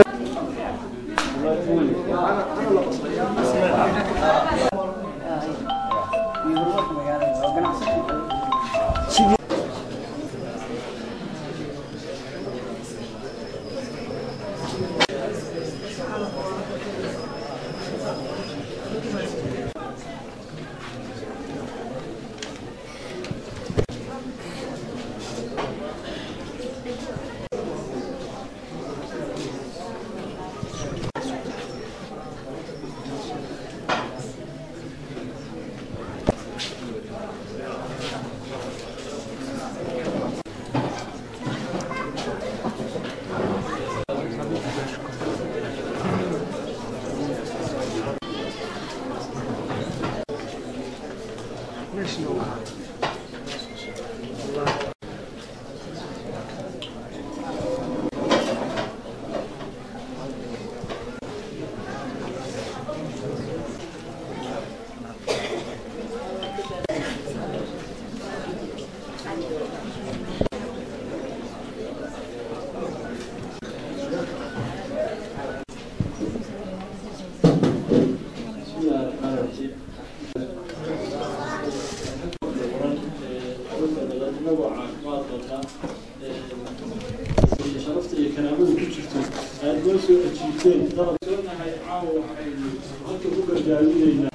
sharafta iyo karaamada ku jirto aad noo soo ajiibteen dalab soonahay caawa waxaynu halka ku gargaarinaynaa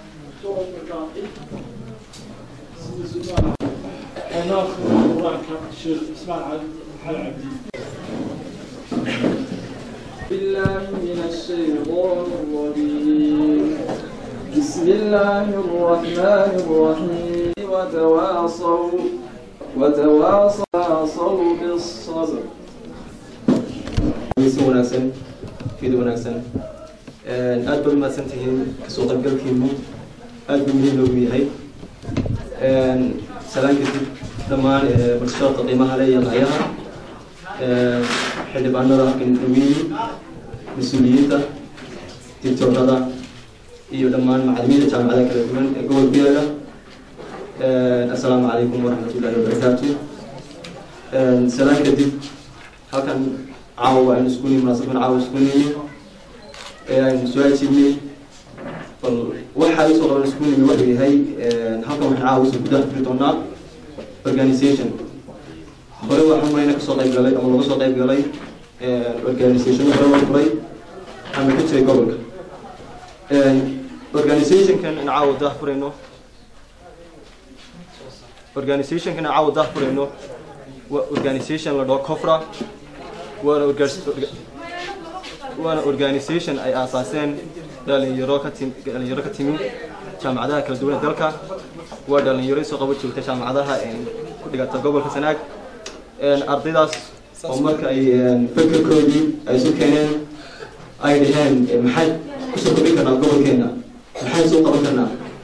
sida sumaal xanaafka quraanka sheekh ismaan cali cabdi بالله من الشيطان الرجيم بسم الله الرحمن الرحيم وتواصوا وتواصوا بالصبر si wanaagsan fid wanaagsan aad baad umahadsan tihiin kasoo qaybgalkiinu aad buu muhiim loogu yahay salaan kadib dhammaan bulshada qiimaha le iyo qacyaha xildhibaanada dhawiyey mas-uuliyiinta dictoorada iyo dhammaan macalimiinta jaamacadaha kala duwan ee gobolka yaga assalaamu calaykum waraxmatullahi wabarakaatu salaan kadib halkan caawa aynu isku nimi munaasabkan caawa isku nimi ee aynu soo ajiibnay bal waxa isoo qaban isku nimi wuxuu yahay halkan waxaan caawa isoo gudaha furi doonaa organization hore waxaan marayna kasoo qayb galay ama laga soo qayb galay organization hore loo furay ama ka jiray gobolka organizationkan in caawa dah furayno organizationkan in caawa dah furayno waa organization la dhaho cofra waana waana organisation ay aasaaseen dhalinyaro ka tim dhalinyaro ka timi jaamacadaha kala duwan ee dalka waa dhalinyaro isoo qabo joogta jaamacadaha ku dhigata gobolka sanaag ardaydaas oo marka ay fekerkoodii ay isu keeneen ay dhaheen maxay kusoo kordhin karnaa gobolkeena maxay soo qaban karnaa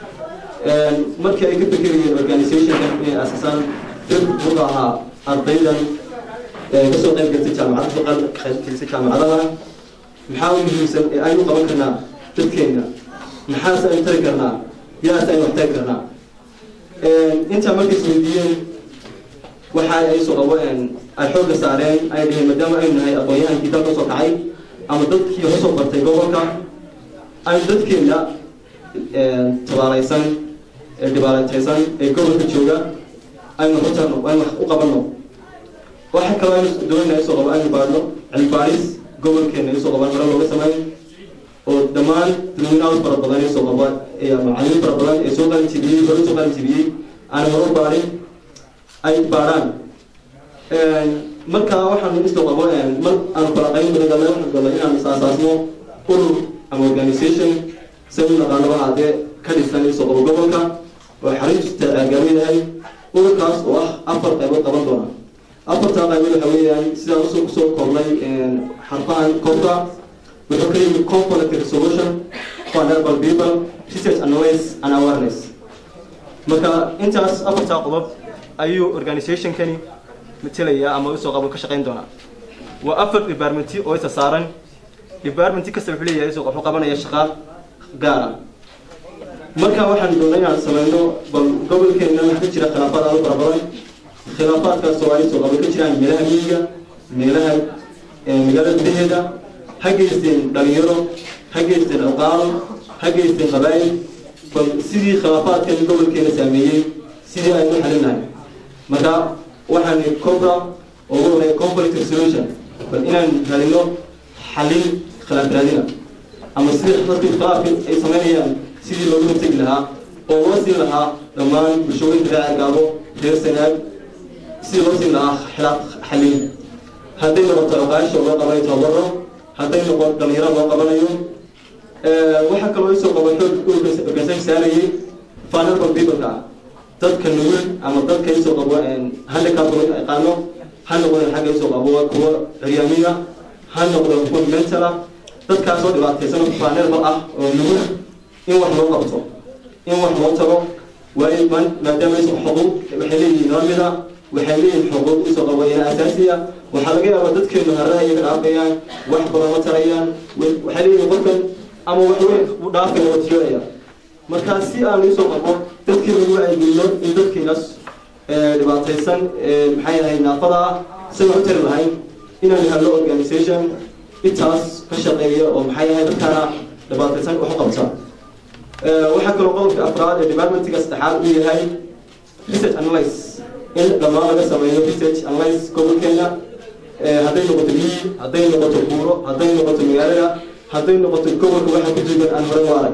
markii ay ka fekerayeen organizationkan inay aasasaan dad wuxuu ahaa ardaydan kasoo qayb galtay jaamacada kasoo qayb gelisay jaamacadaha maxaa u muhiimsan ee aynu qaban karnaa dadkeena maxaase aynu tari karnaa yaase aynu wax tari karnaa intaa markay isweydiiyeen waxa ay soo qabo ay xoogga saareen ay dhaheen maadaama aynu nahay aqoon-yahankii dalka soo kacay ama dadkii hosoo bartay gobolka aynu dadkeena tabaalaysan ee dhibaalataysan ee gobolka jooga aynu hortarno aynu wax u qabanno waxa kaloo aynu doonayna isoo qabo aynu baadhno cilmi baadhis gobolkeena isoo qaban hore looga sameyn oo dhammaan dadweynaha fara badan isoo qaba macalimiin fara badan ee soo qalin jibiyey hore soo qalin jibiyey aan hore baadhin ay baadhaan marka waxaan isoo qabo mar aan falaqayn badan galnay waxaan galnay inaan isaasaasno urur ama organisation si u naqaanaba haddee ka dhisan isoo qabo gobolka oo xariista gaarinayahay ururkaas oo ah afar qaybood qaban doona afartaa qaybood waxa weeyaan sidaan usoo kusoo koobnay xarfahan koobka wuxuu ka yimid conflict resolution vulnerable people research and knowledge and awareness marka intaas afartaa qodob ayuu organizationkani matalaya ama usoo qabo ka shaqayn doonaa waa afar departmenti oo isa saaran departmenti kasta wuxuu leeyahay isoo wuxuu qabanaya shaqa gaara marka waxaan doonay inaan sameyno bal gobolkeena waxaa ka jira khilaafaad aad u fara badan khilaafaadkaas oo ay soo qabo ka jiraan meelaha miyiga meelaha magaalada gudaheeda ha geysteen dhalinyaro ha geysteen alqaalo ha geysteen qabaa'il bal sidii khilaafaadkan gobolkeena saameeyey sidii aynu xalinahay marka waxaan cobra oo ugu horeeya conflict resolution bal inaan radino xalin khilaaf raadina ama sidii dadkii khilaafka ay sameynayaan sidii loogu hortegi lahaa oo loo siin lahaa dhammaan bulshooyinka reer argaabo reer sanaag sidii loo siin lahaa xilaaf xalin hadday noqoto oqaasha loo qabanayo tababaro hadday noqon dhalinyaro loo qabanayo waxaa kaloo isoo qaba xoog organization saarayay vulnerable people-ka dadka nugul ama dadka isoo qabo handicap loo yaqaano ha noqdeen xagga isoo qabo kuwa curyaamiya ha noqdeen kuwa mentala dadkaasoo dhibaataysan oo vulnerable ah oo nugul in wax loo qabto in wax loo tago waayo maadaama isoo xuquuq waxay leeyihiin lamida waxay leeyihiin xuquuq isoo qabayana asaasiya waxaa laga yaabaa dadkeenu harada iyaga dhaafayaan wax badan ma tarayaan waxay leeyihiin qofkan ama wax weyn u dhaafaya oo tiyoonaya marka si aan isoo qabo dadkeenu ugu aygelino in dadkeenaas dhibaataysan maxay ahayd naafada ah si wax u tari lahayn inaan helno organization intaas ka shaqeeya oo maxay ahayd dadkaana dhibaataysan wax u qabta waxaa kaloo qodobka afraad ee departmentiga saddexaad uu yahay research analyse in dhammaan laga sameeyo research analyse gobolkeena hadday noqoto miyi hadday noqoto buuro hadday noqoto magaalada hadday noqoto gobolka waxa ku duugan aan hore u arag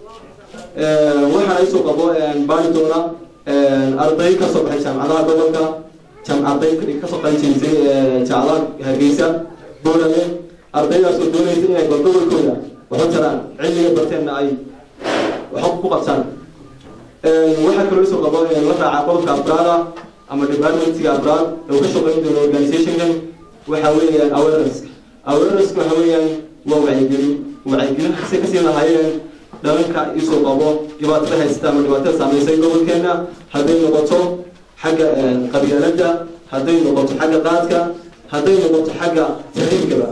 waxaan isoo qabo baari doona arday ka soo baxay jaamacadaha gobolka arday kasoo qalinjeysay jaamacadaha hargeysa boolame ardaydaas oo doonaysa inay bal gobolkooda waxu taraan cilmiga barteenna ay wax ku qabtaan waxaa kaloo isoo qabo la raaca qodobka afraada ama departmentiga afraad ee uu ka shaqeyn doono organizationkan waxa weeyaan awareness awareness waxa weeyaan waa wacyigelin wacyigelin si kasii lahaayeen dhalanka isoo qabo dhibaatada haysta ama dhibaatada saameysay gobolkeena hadday noqoto xagga qabyaaladda hadday noqoto xagga qaadka hadday noqoto xagga tahriibkaba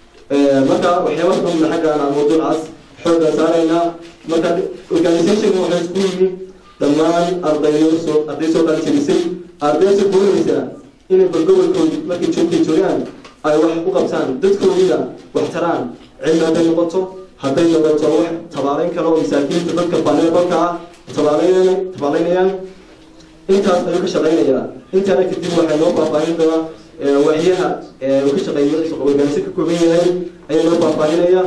marka waxyaaba kamida xaggaan aan mawduucaas xooga saaraynaa marka organization waxay isku yimi dhammaan ardayo soo arday soo qalinjabisay ardaysa doonaysa inay bal gobolkooda markay joogtay joogaan ay wax u qabtaan dadkoodina wax taraan cilmi hadday noqoto hadday noqoto wax tabaaleyn kale oo masaakiinta dadka baneeqolka ah tabaaleyn tabaaleynayaan intaas ayuu ka shaqaynayaa intaana kadib waxay noo faahfaahin doonaa waxyaha uu ka shaqeeyo organisa ka kooban yahay ayaa noo faahfaahinaya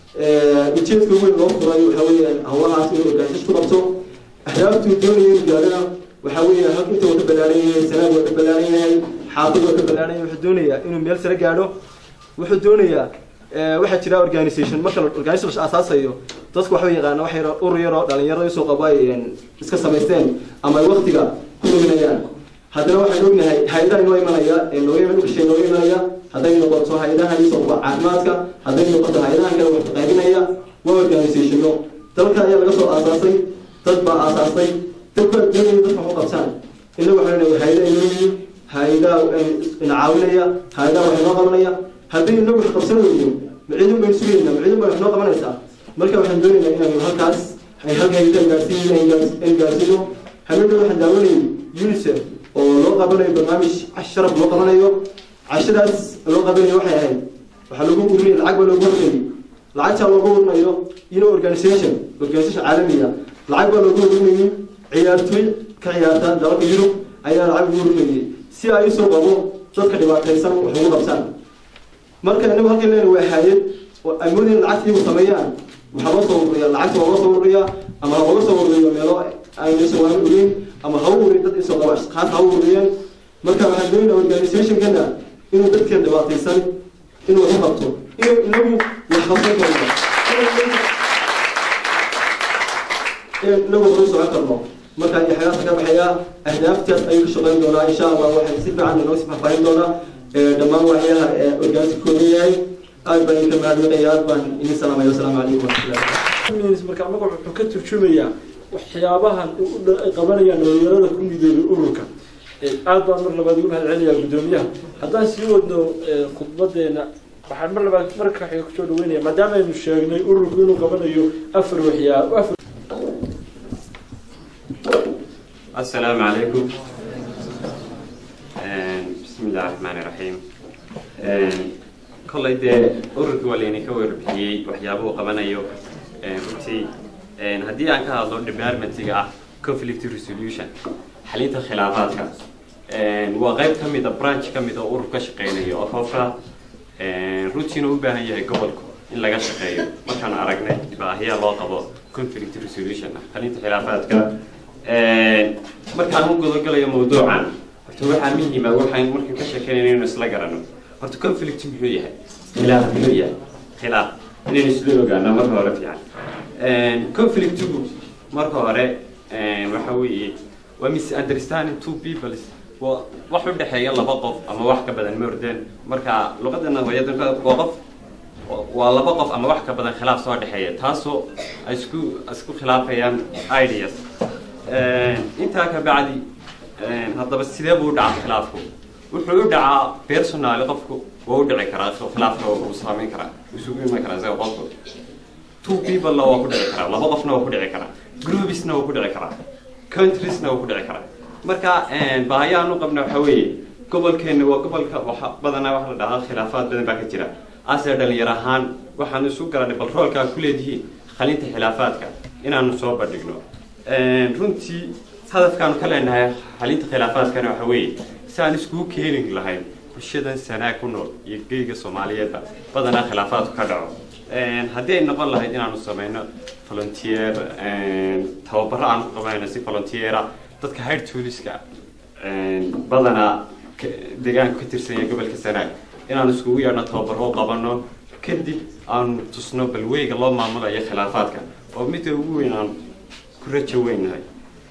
ujeedka weyn loo furay waxa weeyaan hawlahaas inuu organisation ku qabto ahdaaftuu doonaya inuu gaadhana waxa weeyaan halka inta waa ka ballaaran yahay sanaad waa ka ballaaran yahay xaafid waa ka ballaaran yahay wuxuu doonayaa inuu meel sare gaadho wuxuu doonayaa waxaa jira organisation marka organisation la asaasayo dadku waxa yaqaana wax yar urur yar oo dhalinyarada usoo qabo ay iska samaysteen ama ay waktiga ku luminayaan haddana waxaan ognahay hay-adaha inoo imanaya ee nooga iman dhulkashay nooga imanaya hadday noqoto hay-adaha isoo qaba caafimaadka hadday noqoto hay-adaha kale wax qaybinaya waa organizationo dalka ayaa laga soo aasaasay dad baa aasaasay dadku doonaya dadka wax u qabtaan inagu waxaan leeyahay hay-adaha inoo yimi hay-adaha ina caawinaya hay-adaha wax inoo qabanaya haddii inagu wax qabsan weyno maciidun baynu sugaynaa maciidun baa wax noo qabanaysaa marka waxaan doonaynaa inaanu halkaas ay halka hay-adaha gaarsiin in gaarsiino habeenna waxaan daawanayay unicef oo loo qabanayo barnaamij sharaf loo qabanayo cashadaas loo qabanayo waxay ahayd waxaa lagu urinaya lacag baa loogu urinayay lacagtaa loogu urinayo ino organisation organisation caalamiya lacag baa loogu urinayay ciyaartoy ka ciyaarta dalalka yurub ayaa lacag ugu urinayay si ay usoo qabo dadka dhibaataysan wax ugu qabtaan marka inagu halkan leena waa hay-ad oo ay moodeen lacagta iyagu sameeyaan waxaa loo soo ururiyaa lacagta waa loo soo ururiyaa ama ha looga soo ururiyo meelo aynaysan waan ogeyn ama ha u urin dad isoo qaba ashqaas ha u ururiyeen marka waxaan doonayna organizationkana inuu dadkan dhibaataysan inuu wax u qabto inuu inagu wax qabsan karno inagu wax u socon karno marka iyo xagaasa ka baxaya ahdaaftaas ayuu ka shaqeyn doonaa insha allah waxay si fiican inoo si faahfaahin doonaa dhammaan waxyaha organisa kooban yahay aad baan idinka mahadnaqaya aad baan idin salaamaya wasalaamu calaykum waraxmatullahi marka magac wuxuu ka turjumayaa waxyaabahan ay qabanayaan dhalinyarada ku midoobay ururka aad baan mar labaad ugu mahad celinayaa guddoomiyaha haddaan sii wadno khudbadeena waxaan mar labaad marka waxay kusoo dhaweynaya maadaama aynu sheegnay ururku inuu qabanayo afar waxyaa afar السلام عليكم بسم الله الرحمن الرحيم kollay dee ururkii waa laydinka warbixiyey waxyaabuhu qabanayo runtii haddii aan ka hadlo departmentiga ah conflict resolution xalinta khilaafaadka waa qayb ka mid a branch ka mid a urur ka shaqeynayo oo qofka runtiina u baahan yahay gobolku in laga shaqeeyo markaan aragnay baahiya loo qabo conflict resolution ah xalinta khilaafaadka markaan u gudagalayo mawduucan horta waxaa muhiima waxaan markaan ka sheekeynayna inaynu isla garano horta conflict muxuu yahay khilaaf muxuu yahay khilaaf inaynu isla ogaano marka hore fiican conflictigu marka hore waxa weeye waa misunderstanding two peoples waa wax u dhexeeya laba qof ama wax ka badan morden marka luqadana hooyadanka waa qof waa laba qof ama wax ka badan khilaaf soo dhexeeya taasoo ay isku isku khilaafayaan ideas intaa ka bacdi haddaba sidee buu u dhacaa khilaafku wuxuu u dhacaa personaali qofku waa u dhici karaa khilaafka uu saameyn karaa isugu iman karaa isaga qofku two people waa ku dhici karaa laba qofna waa ku dhici karaa groupsna waa ku dhici karaa countriesna waa ku dhici karaa marka baahayahan u qabna waxa weeye gobolkeena waa gobolka waxa badanaa waxa la dhahaa khilaafaad badan baa ka jira ase dhalinyar ahaan waxaanu isu garanay bal roolkaa ku leedihiin xalinta khilaafaadka inaanu soo bandhigno runtii hadafkaanu ka leenahay xalinta khilaafaadkana waxa weeye si aan iskugu keeni lahayn bulshadan sanaa ku nool iyo geyga soomaaliyeedba badanaa khilaafaadku ka dhaco haddii ay noqon lahayd inaanu sameyno volunteer tababaro aan ku qabanayno si volunteera dadka high touriska badanaa deegaanka ka tirsan yahay gobolka sanaag inaanu iskugu yeedhno tababaro qabano kadib aanu tusno balweyga loo maamulayo khilaafaadka oo midda ugu weyn aan ku rajo weynahay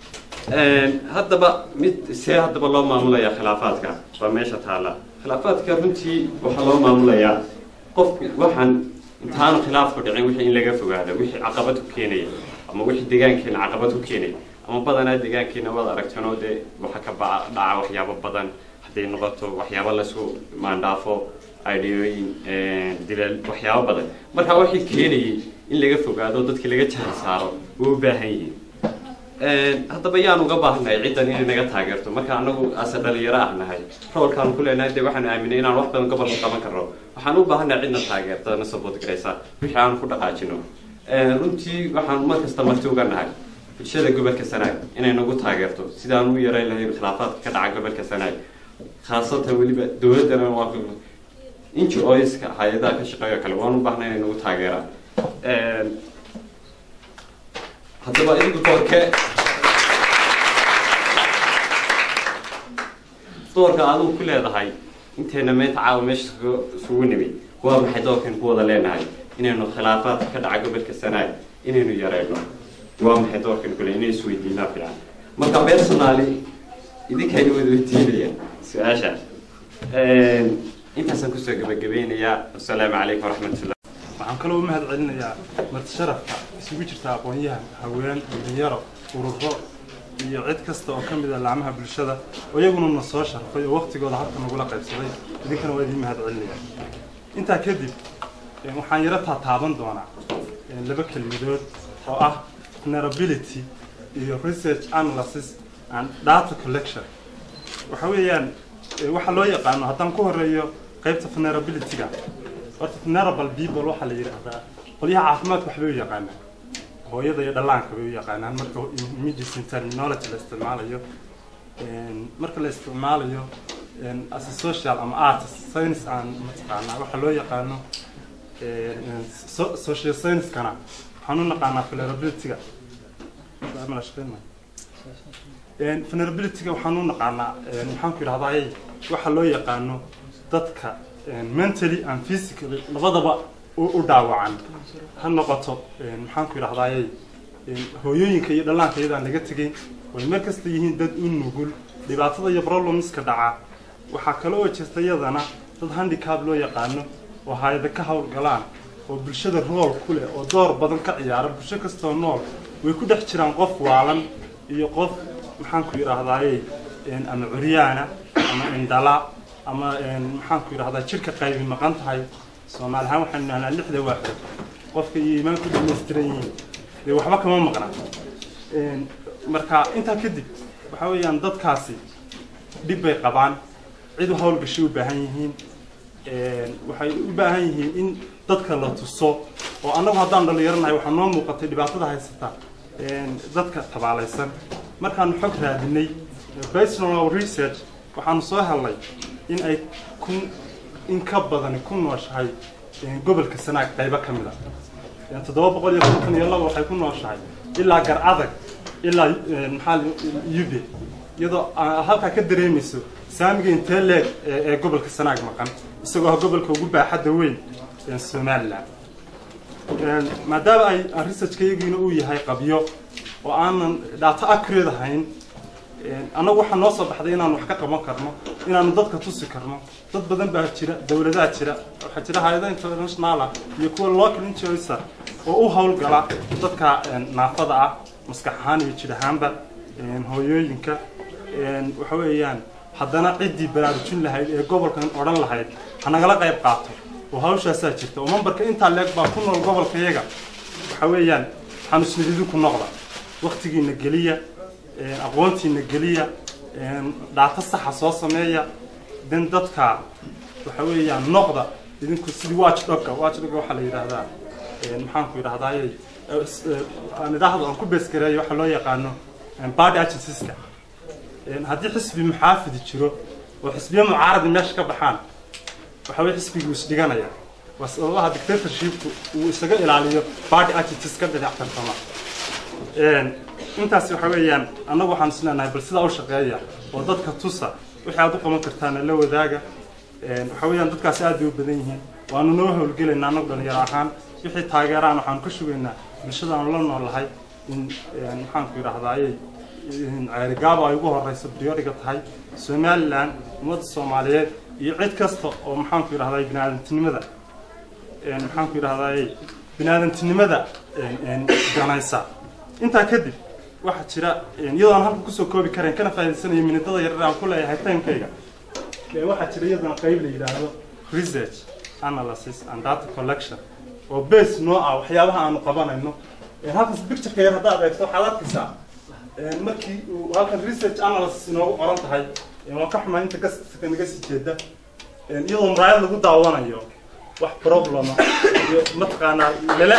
haddaba mid see haddaba loo maamulaya khilaafaadka waa meesha taalla khilaafaadka runtii waxaa loo maamulayaa qof waxaan intaanu khilaafku dhicin wixii in laga fogaado wixii caqabad ku keenaya ama wixii deegaankeena caqabad ku keenaya ama badanaa deegaankeena waad aragteen oo dee waxa ka ba dhaca waxyaabo badan hadday noqoto waxyaabo laisku maandhaafo idhiyooyin dilal waxyaabo badan marka wixii keenayay in laga fogaado dadkii laga jahal saaro way u baahan yihiin haddaba yaan uga baahannahay ciddan inay naga taageerto marka anagu ase dhalinyaro ah nahay roolkaan ku leenahay dee waxaan aaminay inaan wax badan gobolka qaban karno waxaan u baahannahay cidna taageerta na support garaysa wixii aan ku dhaqaajino runtii waxaan mar kasta marti uga nahay bulshada gobolka sanaag inay nagu taageerto sidaan u yareyn lahayn khilaafaadka ka dhaca gobolka sanaag khaasatan weliba dowladdana waa ngo-ska hay-adaha ka shaqeeyo kale waan u baahnay inay nagu taageeraan haddaba idigu doorke doorka adigu ku leedahay inteena meenta caawa meesha isugu nimid waa maxay doorkan ku wada leenahay inaynu khilaafaadka ka dhaca gobolka sanaag inaynu yareyno waa maxay doorkan kule inay isweydiinaa fiican marka personally idinkayna wada weydiinayaan su-aasha intaasaan kusoo gabagabeynayaa asalaamu calaykum waraxmatullah waxaan kaloo u mahad celinayaa marti sharafka isugu jirta aqoon-yahan haween dhalinyaro ururo iyo cid kasta oo ka mid a laamaha bulshada oo iyaguna na soo sharfay oo waqtigooda halka nagula qaybsaday idinkana waa idiin mahad celinaya intaa kadib waxaan yaro taataaban doonaa laba kelmadood oo ah vulnerability iyo research analysis and data collection waxa weeyaan waxa loo yaqaano haddaan ku horeeyo qaybta vulnerability-ga horta vulnerable people waxaa la yidhaahdaa qolyaha caafimaadka waxbay u yaqaanaan hooyada iyo dhallaanka bay u yaqaanaan marka medicine terminology la isticmaalayo marka la isticmaalayo as a social ama artist science aan mataqaanaa waxa loo yaqaano social science-kana waxaan u naqaanaa vulnerability-ga vulnerability-ga waxaan u naqaanaa maxaan ku yidhahdaa waxa loo yaqaano dadka mentally and physically labadaba u dhaawacan ha noqoto maxaan ku yidhahdaayey hooyooyinka iyo dhallaanka iyadaan laga tegeyn way mar kasta yihiin dad u nugul dhibaatada iyo problemska dhaca waxaa kale oo jirta iyadana dad handicap loo yaqaano oo hay-ada ka howlgalaan oo bulshada rool ku leh oo door badan ka ciyaara bulsho kastoo nool way ku dhex jiraan qof waalan iyo qof maxaan ku yidhaahdaayey ama curyaana ama indhala ama maxaan ku yidhahdaa jirka qaybi maqan tahay soomaali ahaan waxaanu nahnaa lixda waaxood qofka iyo iimaan ku dhamaystiran yihiin dee waxba kama maqna marka intaa kadib waxa weeyaan dadkaasi dhib bay qabaan cid u howlgashay u baahan yihiin waxay u baahan yihiin in dadka la tuso oo annagu haddaan dhalinyaranahay waxaa noo muuqatay dhibaatada haysata dadka tabaalaysan markaanu xog raadinay based on our research waxaanu soo helnay in ay kun in ka badani ku nooshahay gobolka sanaag qaybo ka mid a toddoba boqol iyo konton iyo laba waxay ku nooshahay ilaa gar adag ilaa maxaa yube iyadoo halkaa ka dareemayso saamiga intee leeg ee gobolka sanaag maqan isagoo ah gobolka ugu baaxadda weyn somaliland maadaama ay researchkayagiina uu yahay qabyo oo aanan dhaato accurate ahayn annagu waxaa noo soo baxday inaanu wax ka qaban karno inaanu dadka tusi karno dad badan baa jira dowladaha jira waxaa jira hay-ada internationala iyo kuwa local injoysa oo u howlgala dadka naafada ah maskax ahaan iyo jir ahaanba hooyooyinka waxa weeyaan haddana ciddii baraarujin lahayd ee gobolkan odhan lahayd ha nagala qayb qaato oo hawshaasaa jirta oo mambarka intaa leeg baa ku nool gobolka iyaga waxa weeyaan xanuusnididi ku noqda waktigiina geliya aqoontiina geliya dhaato saxa soo sameeya den dadka waxa weeyaan noqda idinku sidii watchdogga watchdogga waxaa la yidhaahdaa maxaan ku yidhahdaaye aan idhaahdo aan ku beesgareeyo waxaa loo yaqaano body agencies-ka haddii xisbi muxaafidi jiro oo xisbiya mucaaradi meesha ka baxaan waxa weye xisbigii isdhiganaya waa sababaha dictatorshipku uu isaga ilaaliyo body agencies ka dhinac tartama intaas waxa weeyaan annagu waxaan isleenahay bal sidaa u shaqeeya oo dadka tusa wixii aad u qaban kartaana la wadaaga waxa weeyaan dadkaasi aad bay u badan yihiin waanu noo howlgelaynaa annagu dhalinyaro ahaan wixii taageeraan waxaanu ka sugaynaa bulshada aanu la noolahay in maxaan ku yidhaahdaaye ceerigaabo ay ugu horeyso prioriga tahay somaliland ummadda soomaaliyeed iyo cid kasta oo maxaanku yidhahday biniaadantinimada maxaanku yidhahday biniaadantinimada ganaysa intaa kadib waxaa jira iyadoon halka kusoo koobi karayn kana faa'idaysanayo minidada yaryar aan ku leeyahay timekayga waxaa jira iyadana qayb la yidhaahdo research analysis and data collection oo base noo ah waxyaabaha aanu qabanayno halkaas pictureka yar haddaad eegto waxaad arkaysaa markii uu halkan research analysis inoogu qoran tahay waan ka xumaa inta kasaka naga sii jeeda iyadoo muraayad lagu daawanayo wax problema iyo mataqaanaa lala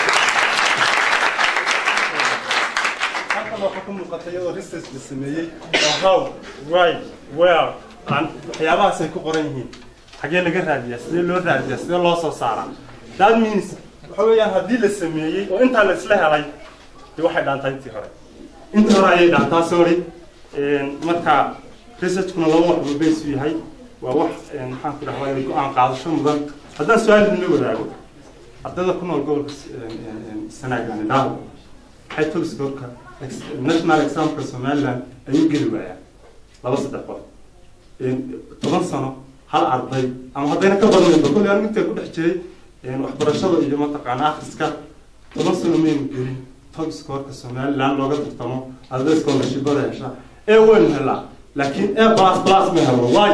halkan waxaa ka muuqata iyadoo research la sameeyey oo how why where aan waxyaabahaas ay ku qoran yihiin xagee laga raadiyaa sidee loo raadiyaa sidee loo soo saaraa that means waxa weeyaan haddii la sameeyey oo intaa la isla helay de waxay dhaantaa intii hore intii hore ayay dhaantaa sorry marka researchkuna laba wax buu base u yahay waa wax maxaan ku dhahdaa go-aan qaadasho mudan haddaan su-aal idinla wadaago ardayda ku nool gobolka sanaagan dhaawo waxay toliskoorka national examka somaliland ay u geli waayaan laba saddex qof toban sano hal arday ama haddayna ka badnaynba kolley anigu intaa ku dhex jiray waxbarashada iyo mataqaana akhriska toban sano maynu gelin toliskoorka somaliland looga tartamo arday scholarshipada hesha ee waynu helaa laakiin e plus plus ma helo why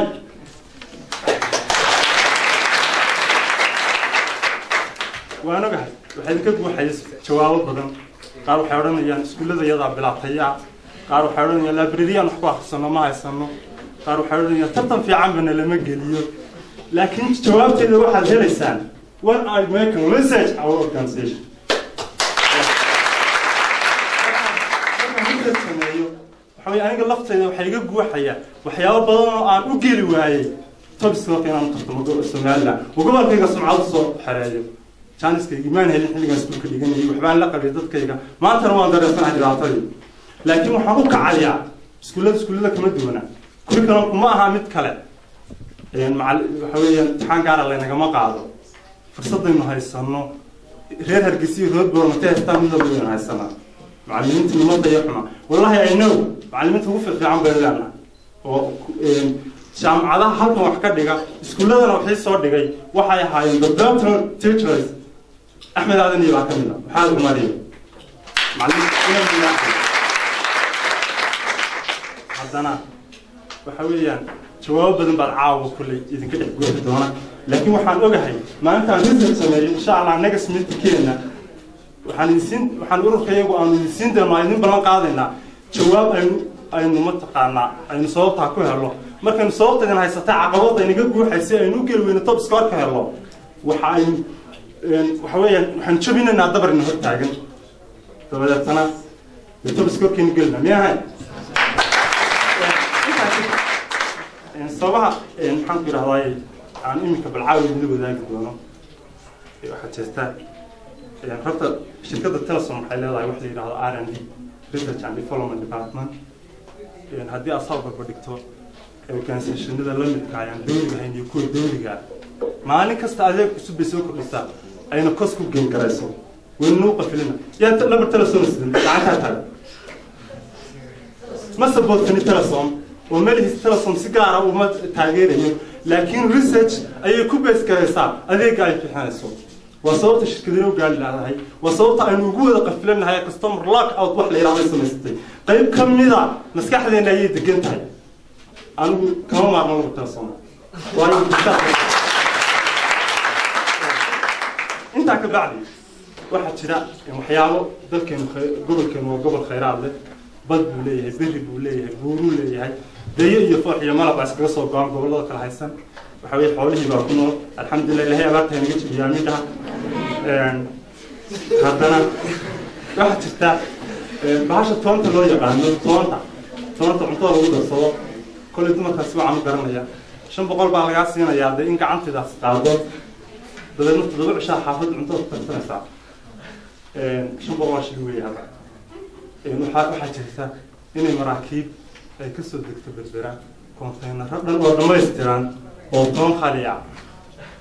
waan ogahay waxay ka buuxayay jawaabo badan qaar waxay odhanayaan iskuullada iyadaa bilaabtaya qaar waxay odhanayaan librariyaan wax ku akhrisano ma haysano qaar waxay odhanayaan tartan fiicanbana lama geliyo laakiin jawaabteeda waxaad helaysaan when I make a research our organization sameeyo waxa weye aniga laftayda waxay iga guuxaya waxyaabo badan oo aan u geli waayey tobiskoorka inaan u tartamo somaliland oo gobolkayga sumcado soo xereeyo jaaniskayga imaan helin xilligaan iskuulka dhiganayay waxbaan la qabay dadkayga maantana waan dareensanahay dhibaatadii laakiin waxaan u kacaliyaa iskuullada iskuullada kama duwana curriculumku ma aha mid kale waxa weeyaan imtixaan gaara laynagama qaado fursadaynu haysano reer hargeysa iyo reer boormate haystaan mid walba waynu haysanaa macallimiinta nimada iyo xuma wallahi i know macallimiinta ugu fiican baynu leenahay oo jaamacadaha halkan wax ka dhiga iskuulladana waxay soo dhigay waxay ahaayeen the doctor teachers axmed aadan iyo baa ka mid a maxaad umariyo haddana waxa weeyaan jawaabo badan baad caawa kulley idinka dhex goofi doona laakiin waxaan ogahay maalintaan research sameeyo insha allah next meetingkeena waxaan idinsiin waxaan ururka iyagu aanu idinsiin doono aan idin ballan qaadaynaa jawaab aynu aynu mataqaanaa aynu sababtaa ku helo markaynu sababta idin haysatay caqabada inaga guuxaysay aynu u geli weyno top score ka helo waxa aynu waxa weeyaan waxaan jabinaynaa dabarina hor taagan dabadeetana dee top scorekeenu gelina miyahay sababaha maxaan ku yidhahdaay aan iminka balcaawi idinla wadaagi doono waxaa jirta horta shirkadda telesom waxay leedahay wax la yidhahdo r and d research and development department haddii aad soo barba dhigto organisationada la midka ayaan dowliga ahayn iyo kuwa dowliga maalin kasta adeeg cusub bay soo kordhisaa ayna kos ku geen garayso waynuu qafilina yaa labar telesom sidin gacantaa taga ma sabootani telesom oo melihiis telesom si gaara uma taageerayo laakiin research ayay ku bees garaysaa adeega ay bixinayso waa sababta shirkadina u gaali laadahay waa sababta aynu ugu wada qafilanahay customer lock out wax la yidhahdo samaysatay qayb ka mida maskaxdeena ayay degan tahay anigu kama maarmo lagu telesom waayo intaa ka bacdi waxaa jira waxyaabo dalkeenu gobolkeenu waa gobol khayraad leh bad buu leeyahay berri buu leeyahay buuruu leeyahay dayo iyo foox iyo malab baa iskaga soo go-an gobollada kala haysan waxa weye xoolihii baa ku nool alxamdulilah ilahay abaarta naga jibiyaa midhaha haddana waxaa jirta bahasha toonta loo yaqaano toonta toonta cuntada lagu darsado kolley dumarkaasi waxaan u garanaya shan boqol baa lagaa siinayaa dee in gacantidaas qaado dabeedna toddoba cishaa xaafadda cuntada ku tarsanaysaa shan boqol waa shil weeye hadda waxaa waxaa jirta inay maraakiib ay kasoo degto berbera kontaynaro dhan oo dhammaystiran oo toon khali ah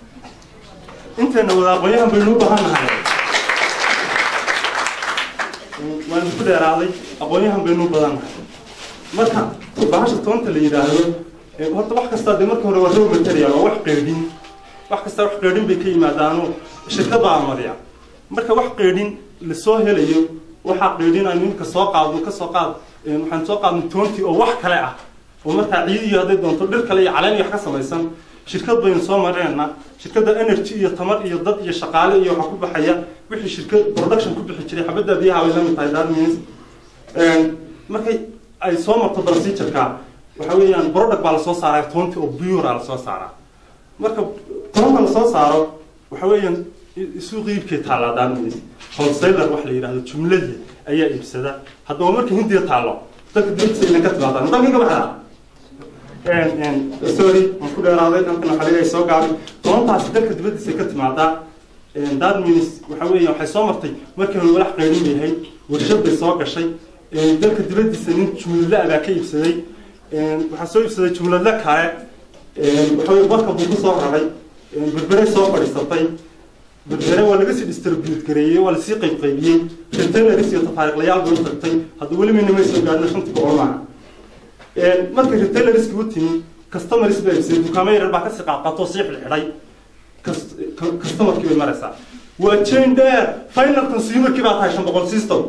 intayna wada aqoonyahan baynu u baahan nahay waanu ku dheeraaday aqoonyahan baynu u badannahay marka bahasha toonta la yidhaahdo ee horta wax kasta dee marka hore waa raw material waa wax qeydhin wax kasta wax qeydhin bay ka yimaadaano shirkad baa amariya marka wax qeydhin lasoo helayo waxaa qeydhin aynu imika soo qaadno ka soo qaad waxaan soo qaadnay toontii oo wax kale ah oo markaa ciid iyo hadday doonto dhir kale iyo caleen iyo wax ka samaysan shirkad baynu soo mareenna shirkadda energy iyo tamar iyo dad iyo shaqaale iyo waxaa ku baxaya wixii shirkad production ku bixi jiray xabadda biyaha way lamid tahay darmins markay ay soo marto procedureka waxa weeyaan product baa lasoo saaraa toonti oo pure lasoo saaraa marka toonka lasoo saaro waxa weeyaan suuq iibkay taallaa darmins wholesaler wax la yidhahdo jumladii ayaa iibsada haddaba marka hindiya taallo dadka dibadisa ina ka timaadaan dalkay ka baxdaa sorry waan ku dheeraaday dhankan waxaa laga soo gaabay toontaasi dalka dibaddiisa ka timaadaa darmins waxa weeya waxay soo martay markii hore walax qeydhin bay ahayd warshad bay soo gashay dalka dibaddiisa nin jumladle ah baa ka iibsaday waxaa soo iibsaday jumladle kale waxa weye barka buu ku soo raray berbere soo fadhiisatay berbere waa laga sii distribute gareeyey waa lasii qayb qaybiyey retailers iyo tafaariiqlayaal bay u tagtay hadda weli mina may soo gaadhina shantii boqol maaha markay retailerski u timi customers baa iibsaday dukaamo yaryar baa kasii qaadqaatoo sii xidhxidhay customerkii bay maraysaa waa chain dheer final consumerkii baa tahay shan boqol system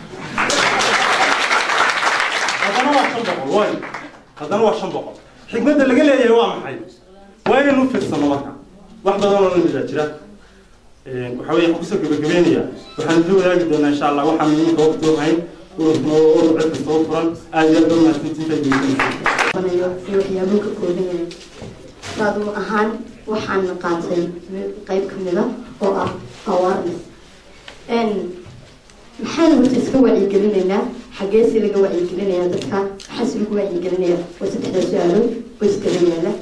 haddana waa shan boqol way haddana waa shan boqol xigmadda laga leeyahay waa maxay waa inaynu ufiirsano marka wax badan oo namidaa jira waxa weeye kusoo gabagabeynaya waxaan idin wadaagi doonaa insha allah waxaan iminka waqti ohayn ururkuna oo urur cid kasta u furan aad iyo aad baa mahadsantiinta iyo waxyaabuu ka kooban yahay saadu ahaan waxaan qaatay qayb ka mida oo ah awareness maxaan horta iska wacyigelinaynaa xageesi laga wacyigelinayaa dadka maxaase lagu wacyigelinayaa waa saddexdaa su-aalood oo iskala yaala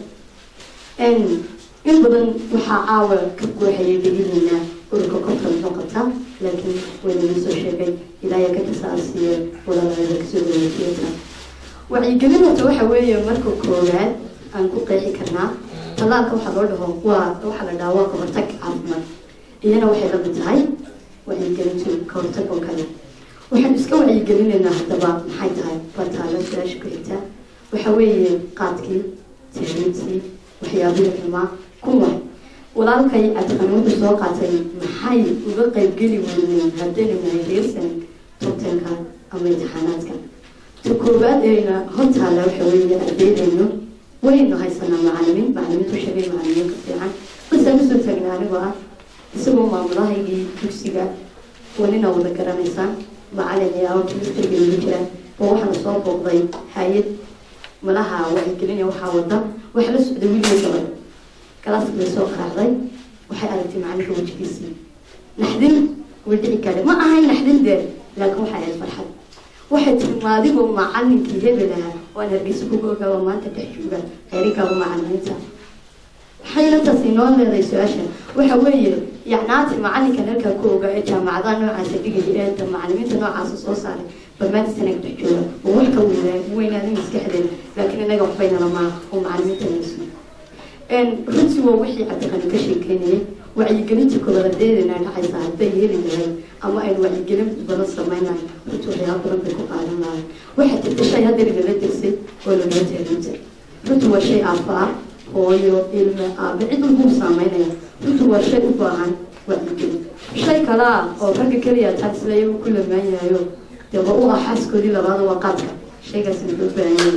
in badan waxaa caawa ka guuxayay dheginaynaa ururka korka muxuu qabtaa laakiin waynaga soo sheegay ilaaya ka kasaasiye walaalada kasoo wareejiyata wacyigelin horta waxa weeye marka koowaad aan ku qeexi karnaa talaalka waxaa loo dhaho waa waxaa la dhahaa waa kahortag caafimaad iyana waxay la mid tahay wacyigelintu kahortag oo kale waxaan iska wacyigelinaynaa haddaba maxay tahay bartaalo su-aasha ku xigta waxa weeye qaadkii tahriibtii waxyaabihii xumaa kuwa walaalkay cabdiqaniinta soo qaatay maxay uga qaybgeli weyneen haddaynu nahay reersan tobtanka ama imtixaanaadka ta koowaad ayna hortaala waxa weeye ardaydaynu waynu haysanaa macalimiin macalimiintu sheegay macalimiinka fiican basaan usoo taagnaa anigoo ah isagoo maamulahaygii dugsiga wanina wada garanaysaan macalin ayaaba ministriga ugu jira oo waxaana soo booqday hay-ad malaha wacyigelinaya waxaa wada waxa la socday wiilgay gabadh galaaska bay soo qaraacday waxay aragtay macalinka wejigiisii naxdin way dhici kare ma ahayn naxdin dee laakiin waxay ahayd farxad waxay tiri maadigoo macalinkii hebel ahaa waan hargeysa kuga ogaaba maanta dhex jooga xeerinkaaba macalimiinta waxayna taas inoo leedahay su-aasha waxa weeye yacnaati macalinkan halkaa ku ogaa ee jaamacadaha noocaasa dhigaya ee macalimiinta noocaasa soo saaray barmaanta sanaga dhex jooga oo wax ka weynaaday maskaxdeeda laakiin inaga waxbaynala maaha oo macalimiinta naysu runtii waa wixii cabdiqani ka sheekeynayay wacyigelinta koboladeedana dhacaysa hadday heli lahayd ama aynu wacyigelin badan samaynahay runtii waxyaaba badan bay ku qaadan lahay waxaa jirta shay hadda lagala degsay oo lagala teerinta runtii waa shay aafaa hooyo ilme aabe cid walbuu saameynaya runtii waa shay u baahan wacyigelin shay kale ah oo ragga keliya taan isla iyagu ku lamaan yahayo dee waa u ah xaaskoodii labaada waa qaadka shaygaasna loo baahan yahay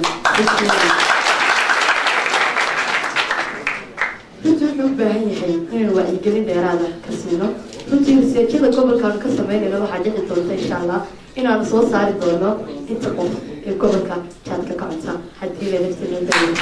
runtii wuxuu u baahan yahay inaynu wacyigelin dheeraada ka siino runtii riseejyada gobolkaanu ka sameynayno waxaa dhici doonta insha allah inaanu soo saari doono inta qof ee gobolka jaadka ka cunta haddii lelaftinoo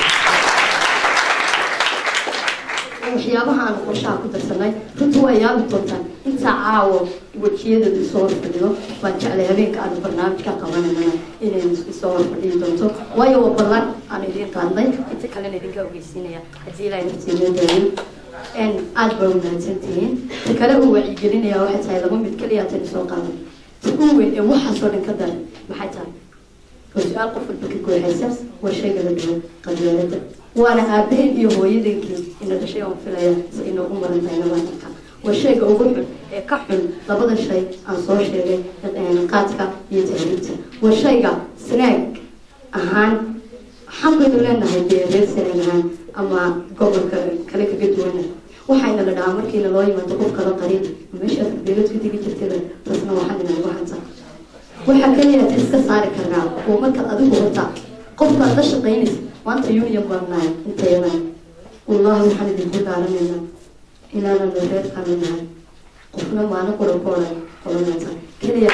waxyaabaha aanu qorshaha ku darsanay runtii waa yaabi doontaan intaa caawo wejiyadooda isoo horfadhido baan jeclay habeenka aanu barnaamijka qabanayna inay isoo horfadhiyi doonto waayo waa ballan aan idiin qaadnay inta kalena idinka ogeysiinaya haddii ilaahay naftiinoo daayin aad baa wanaagsantihiin ta kale uu wacyigelinaya waxay tahay laba mid keliya tan soo qaadan ta u weyn ee waxaasoo dhan ka daran maxay tahay oo su-aal qof walba ka gooyhaysa waa shayga la dhaho qabyaalada waana aabaheen iyo hooyadankii ina dhashay oon filaya si inoogu maran tahay nabaanka waa shayga ugu xun ee ka xun labada shay aan soo sheegay qaadka iyo tahriibta waa shayga snaag ahaan xaqaynu leenahay dee reer sanaag ahaan ama gobolka kale kaga duwana waxayna la dhahaa markiina loo yimaado qof kala qariib meesha beelood ka tegi jirtayba taasna waxaan inagu hanta waxaa kaliya ta iska saari karnaa oo markaad adigu wata qofkaad la shaqaynaysa maanta union baan nahay intayana wallahi waxaan idinku dhaaranaynaa inaanan reer kale nahay qofna maalin qura ku odhan odhanaysa keliya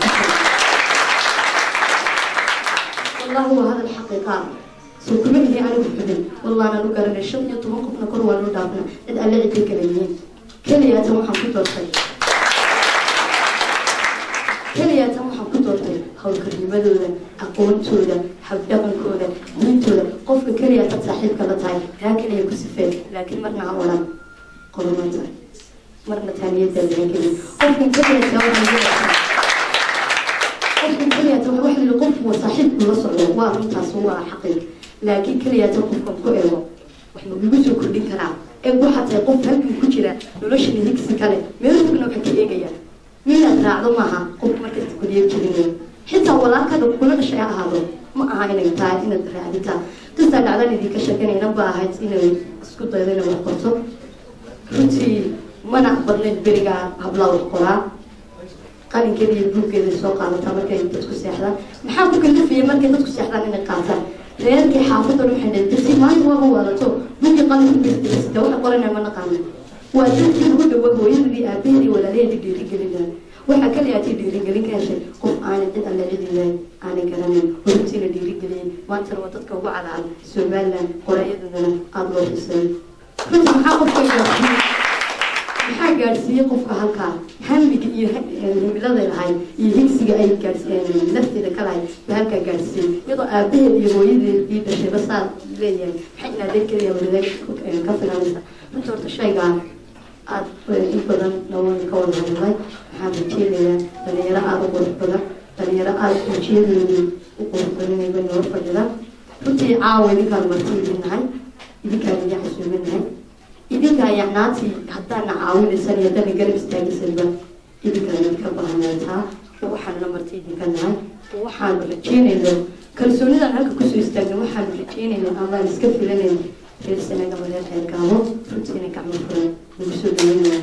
wallahi waa hadal xaqiiqaa soo kuma ihi anigu xubin wallaana u garanay shan iyo toban qofna kor waa loo dhaafna cid alle ciday kala yihiin keliyaatan waxaan ku doortay keliyaatan waxaan ku doortay howlkarnimadooda aqoontooda habdhaqankooda diintooda qofka keliyaatan saaxiibka la tahay taa keliya ku sifeen laakiin marna ha odhan qodobata marna taaniyada laga gelin qofkan keliyataa waxaan qofkan keliyaata wax la qofku waa saaxiibku la socdo waa runtaas waa xaqiiq laakiin keliyaata qofkan ku eego wax ma igu soo kordhin karaa ee waxaa tahay qof halkan ku jira noloshana higsi kale meel fogna waxa ka eegaya minaad raacdo maaha qof markasta kuliya jirinayo xitaa walaalkada kula dhashay ha ahaado ma aha inay tahay inaad raacditaa qistaa dhacdan idinka sheekanayna ba ahayd inay isku daydo inay wax qorto runtii mana badnayd berigaa hablaa wax qoraa qalinkeeda iyo buuggeeda soo qaadataa markay dadku seexdaan maxaa ku kalafiyay markay dadku seexdaan inay qaataan reerkii xaafadda waxay dhahay dadsi maalin waaba waadato buuggii qalin ku gesdasita waxa qoranaya ma naqaana waa dadkii ugu dhawa hooyadii aabaheedii walaalaheedii dhiirigelinaa waxaa kaliyaatay dhiirigelin ka heshay qof aanay cid alle cidilayn aanay garanayn horuntiina dhiirigeliyay maantana waa dadka ugu cadcad somaliland qoraayadadana aada loo xisay runtii maxaa qofka gaarsiiyey maxaa gaadhsiiyey qofka halkaa hamiga iyo himiladay lahayd iyo higsiga ay gaadhsiiyeen nafteeda ka lahayd ba halkaa gaadhsiiyey iyadoo aabaheed iyo hooyadeed ii dhashayba saa leeyahay maxay inaadeen keliya wadadag ka filanaysa runta horta shaygaa aada in badan nawada ka wada hadlay waxaan rajeynayaa dhalinyaro aada u qurux badan dhalinyaro aada ujeedoodii u qurux badanayba noo fadhida runtii caawa idinkaan marti idin nahay idinkaan idin xasuuminahay idinkaa yacnaatii haddaana caawinaysan iyo haddana garab istaagisanba idinkaan idinka bahanaataa oo waxaan la marti idinka nahay oo waxaanu rajeynayno kalsoonidan halka kusoo istaagna waxaanu rajeynayna amaan iska filanayna reer sanaga mareer xeerkaabo runtiina gacmo furan lagu soo dhaweynaya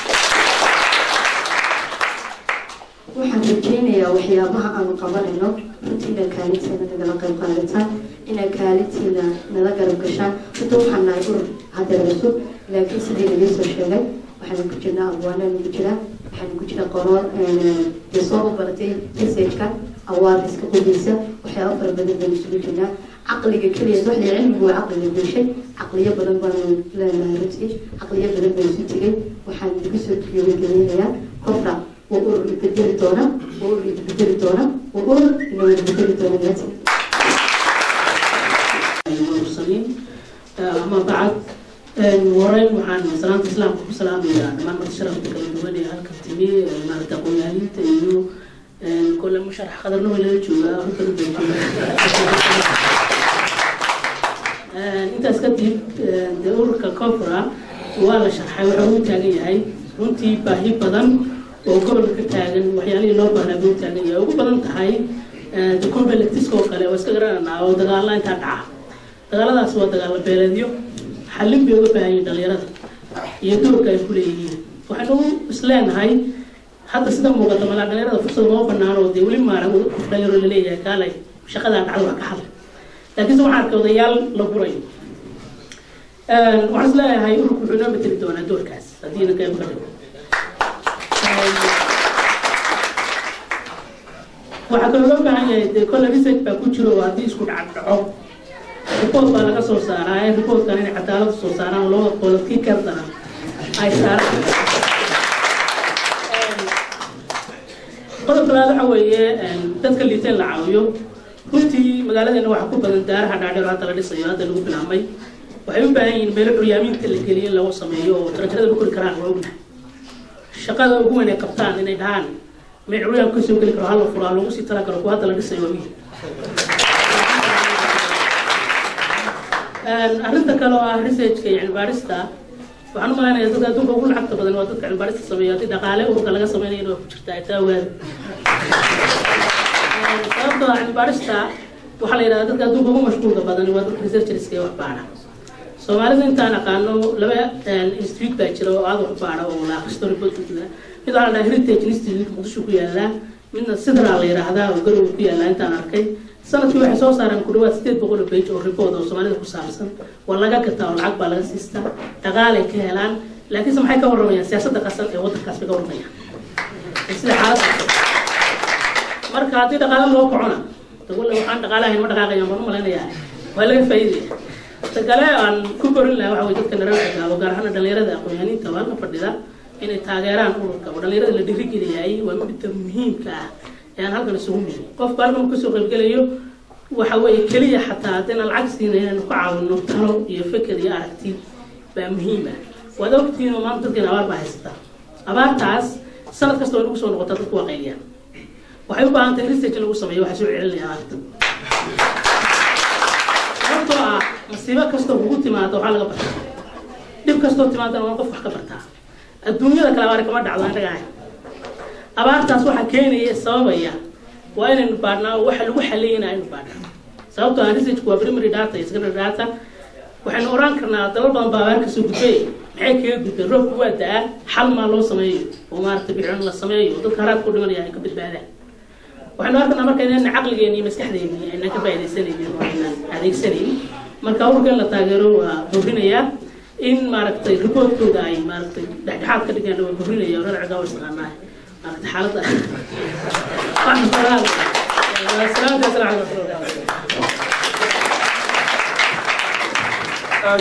waxaan rajeynayaa waxyaabaha aanu qabanayno runtiina kaalintiina nagala qayb qaadataan inaa kaalintiina nala garab gashaan runta waxaan nahay urur hadeer cusub laakiin sidii laga soo sheegay waxaana ku jirnaa abwaanaan ku jiraa waxaana ku jira qorood dee soo baratay researchka awaariska qodiisa waxyaaba fara badan baan isugu jirnaa caqliga keliya waxla cilmigu waa caqliga bulshay caqliyo badan baanu leenahay runtii caqliyo badan baan isu tegay waxaan idigu soo gebagelinayaa kofra waa urur ibedeli doona waa urur ibedeli doona waa urur ina wada bedeli doona maati المرسلين أما بعد ورين وحان سلامة الإسلام كل سلام يا دمان مرت شرف كل دواني هالك تمي ما تقول يعني تيجو كل مشرح قدر له ولا جوا أنت أسكتي دورك كفرة ولا شرح وحوم تاني هاي runtii baahi badan oo gobolka ka taagan waxyaalihii loo baahnaa buu taagan yahay ugu badan tahay conflictiska oo kale oo iska garananaa oo dagaalla intaa dhaca dagaaladaas waa dagaalo beeleedyo xallin bay uga baahan yihin dhalinyarada iyo doorka ay ku leeyihiin waxaynu isleenahay hadda sida muuqata malaa dhalinyarada fursad uma banaan oo dee weli maara qof dhalinyaro laleeyahay kaalay shaqadaa dhacda wax ka hadla laakiinse waxaan arkay odayaal la gurayo waxaan isleeyahay ururku wuxuu inoo mateli doonaa doorkaas haddiina qayb ka dhigo waxaa kaloo loo baahan yahay dee kolle research baa ku jiro oo haddii isku dhac dhaco report baa laga soo saaraa ee reportkan inay cadaalada soo saaraan loo qoladkii kardana ay saaraan qodobka labaad waxa weeye dadka liiteen la caawiyo runtii magaaladeena waxaa ku badan daaraha dhaadheer hadda la dhisayo hadda lagu bilaabmay waxay u baahan yihiin meelo curyaaminta la geliyo in lagu sameeyo oo tarajarada la kori karaan waa ognahay shaqada ugu weyn ay qabtaan inay dhahaan meel curyaam ka soo geli karo hal la furaa lagu sii talagalo kuwa hadda la dhisayo waa wiil arrinta kale oo ah researchka yani baarista waxaan u malaynayaa dadka adduunka ugu lacagta badan waa dadka cilmibaarista sameeya haddii dhaqaale ururka laga sameynayana waa ku jirtaa taa ogaada sababtoo ah cilmibaarista waxaa la yidhahdaa dadka adduunka ugu mashquulka badan waa dadka researcherska ee wax baara soomaalida intaan aqaano laba institute baa jira oo aad wax baara oo la akhristo reportla mid waxaa la dhahaa heritage institute muqdisho ku yaallaa midna sidra la yidhaahdaa oo garowe ku yaallaa intaan arkay sanadkii waxay soo saareen ku dhawaad sideed boqol oo page oo report oo soomaalida ku saabsan waa laga gataa oo lacag baa laga siistaa dhaqaalay ka helaan laakiinse maxay ka warramayaan siyaasadda qasan ee waddankaas bay ka warramayaan sida xaaladda marka haddii dhaqaale loo kacona dagulle waxaan dhaqaale ahayn ma dhaqaaqayaan baan u malaynayaa waa laga faa'iidaya ta kale aan ku korin lahaa waxa way dadka nareerka gaabo gaar ahaan dhalinyarada aqoon-yahaniinta waa halka fadhida inay taageeraan ururka oo dhalinyarada la dhiirigeliyay waa midda muhiimka ah ee aan halkan isugu nimi qofku halkan kasoo qaybgelayo waxa weeye keliya xataa haddayna lacag siina inaynu ku caawino talo iyo feker iyo aragti baa muhiim ah waad ogtihiin oo maanta dadkeena abaar baa haysataa abaartaas sanad kasta way nagu soo noqotaa dadku waa qayliyaan waxay u baahan tahay research in lagu sameeyo waxaa soo celinaya abaarta sababtoo ah masiibo kastoo kugu timaado waxaa laga bartaa dhib kastoo timaadana waa qof wax ka bartaa adduunyada kale abaari kama dhacdo aan dhagahay abaartaas waxaa keenaya sababaya waa inaynu baadhnaa oo waxa lagu xaliyayna aynu baadhnaa sababtoo ah researchku waa primary data iyo secondary data waxaynu oran karnaa dalal badan baa abaar kasoo gudbay maxay kaga gudbeen roobku waa da-aa xal maa loo sameeyo oo maaragtay bicin la sameeyo oo dadka haraadka u dhimanaya ay ka badbaadaan waxaynu arkanaa marka inayna caqligeeni iyo maskaxdeeni aynan ka faaidaysanaynin oo aynan adeegsanayn marka ururka in la taageero waa boorinayaa in maaragtay reportkooda ay maaragtay dhexdhexaad ka dhigaan waa boorinaya oo rarciga waa isqaanaa maaragtay xaaladda salaamta asalaam calaykum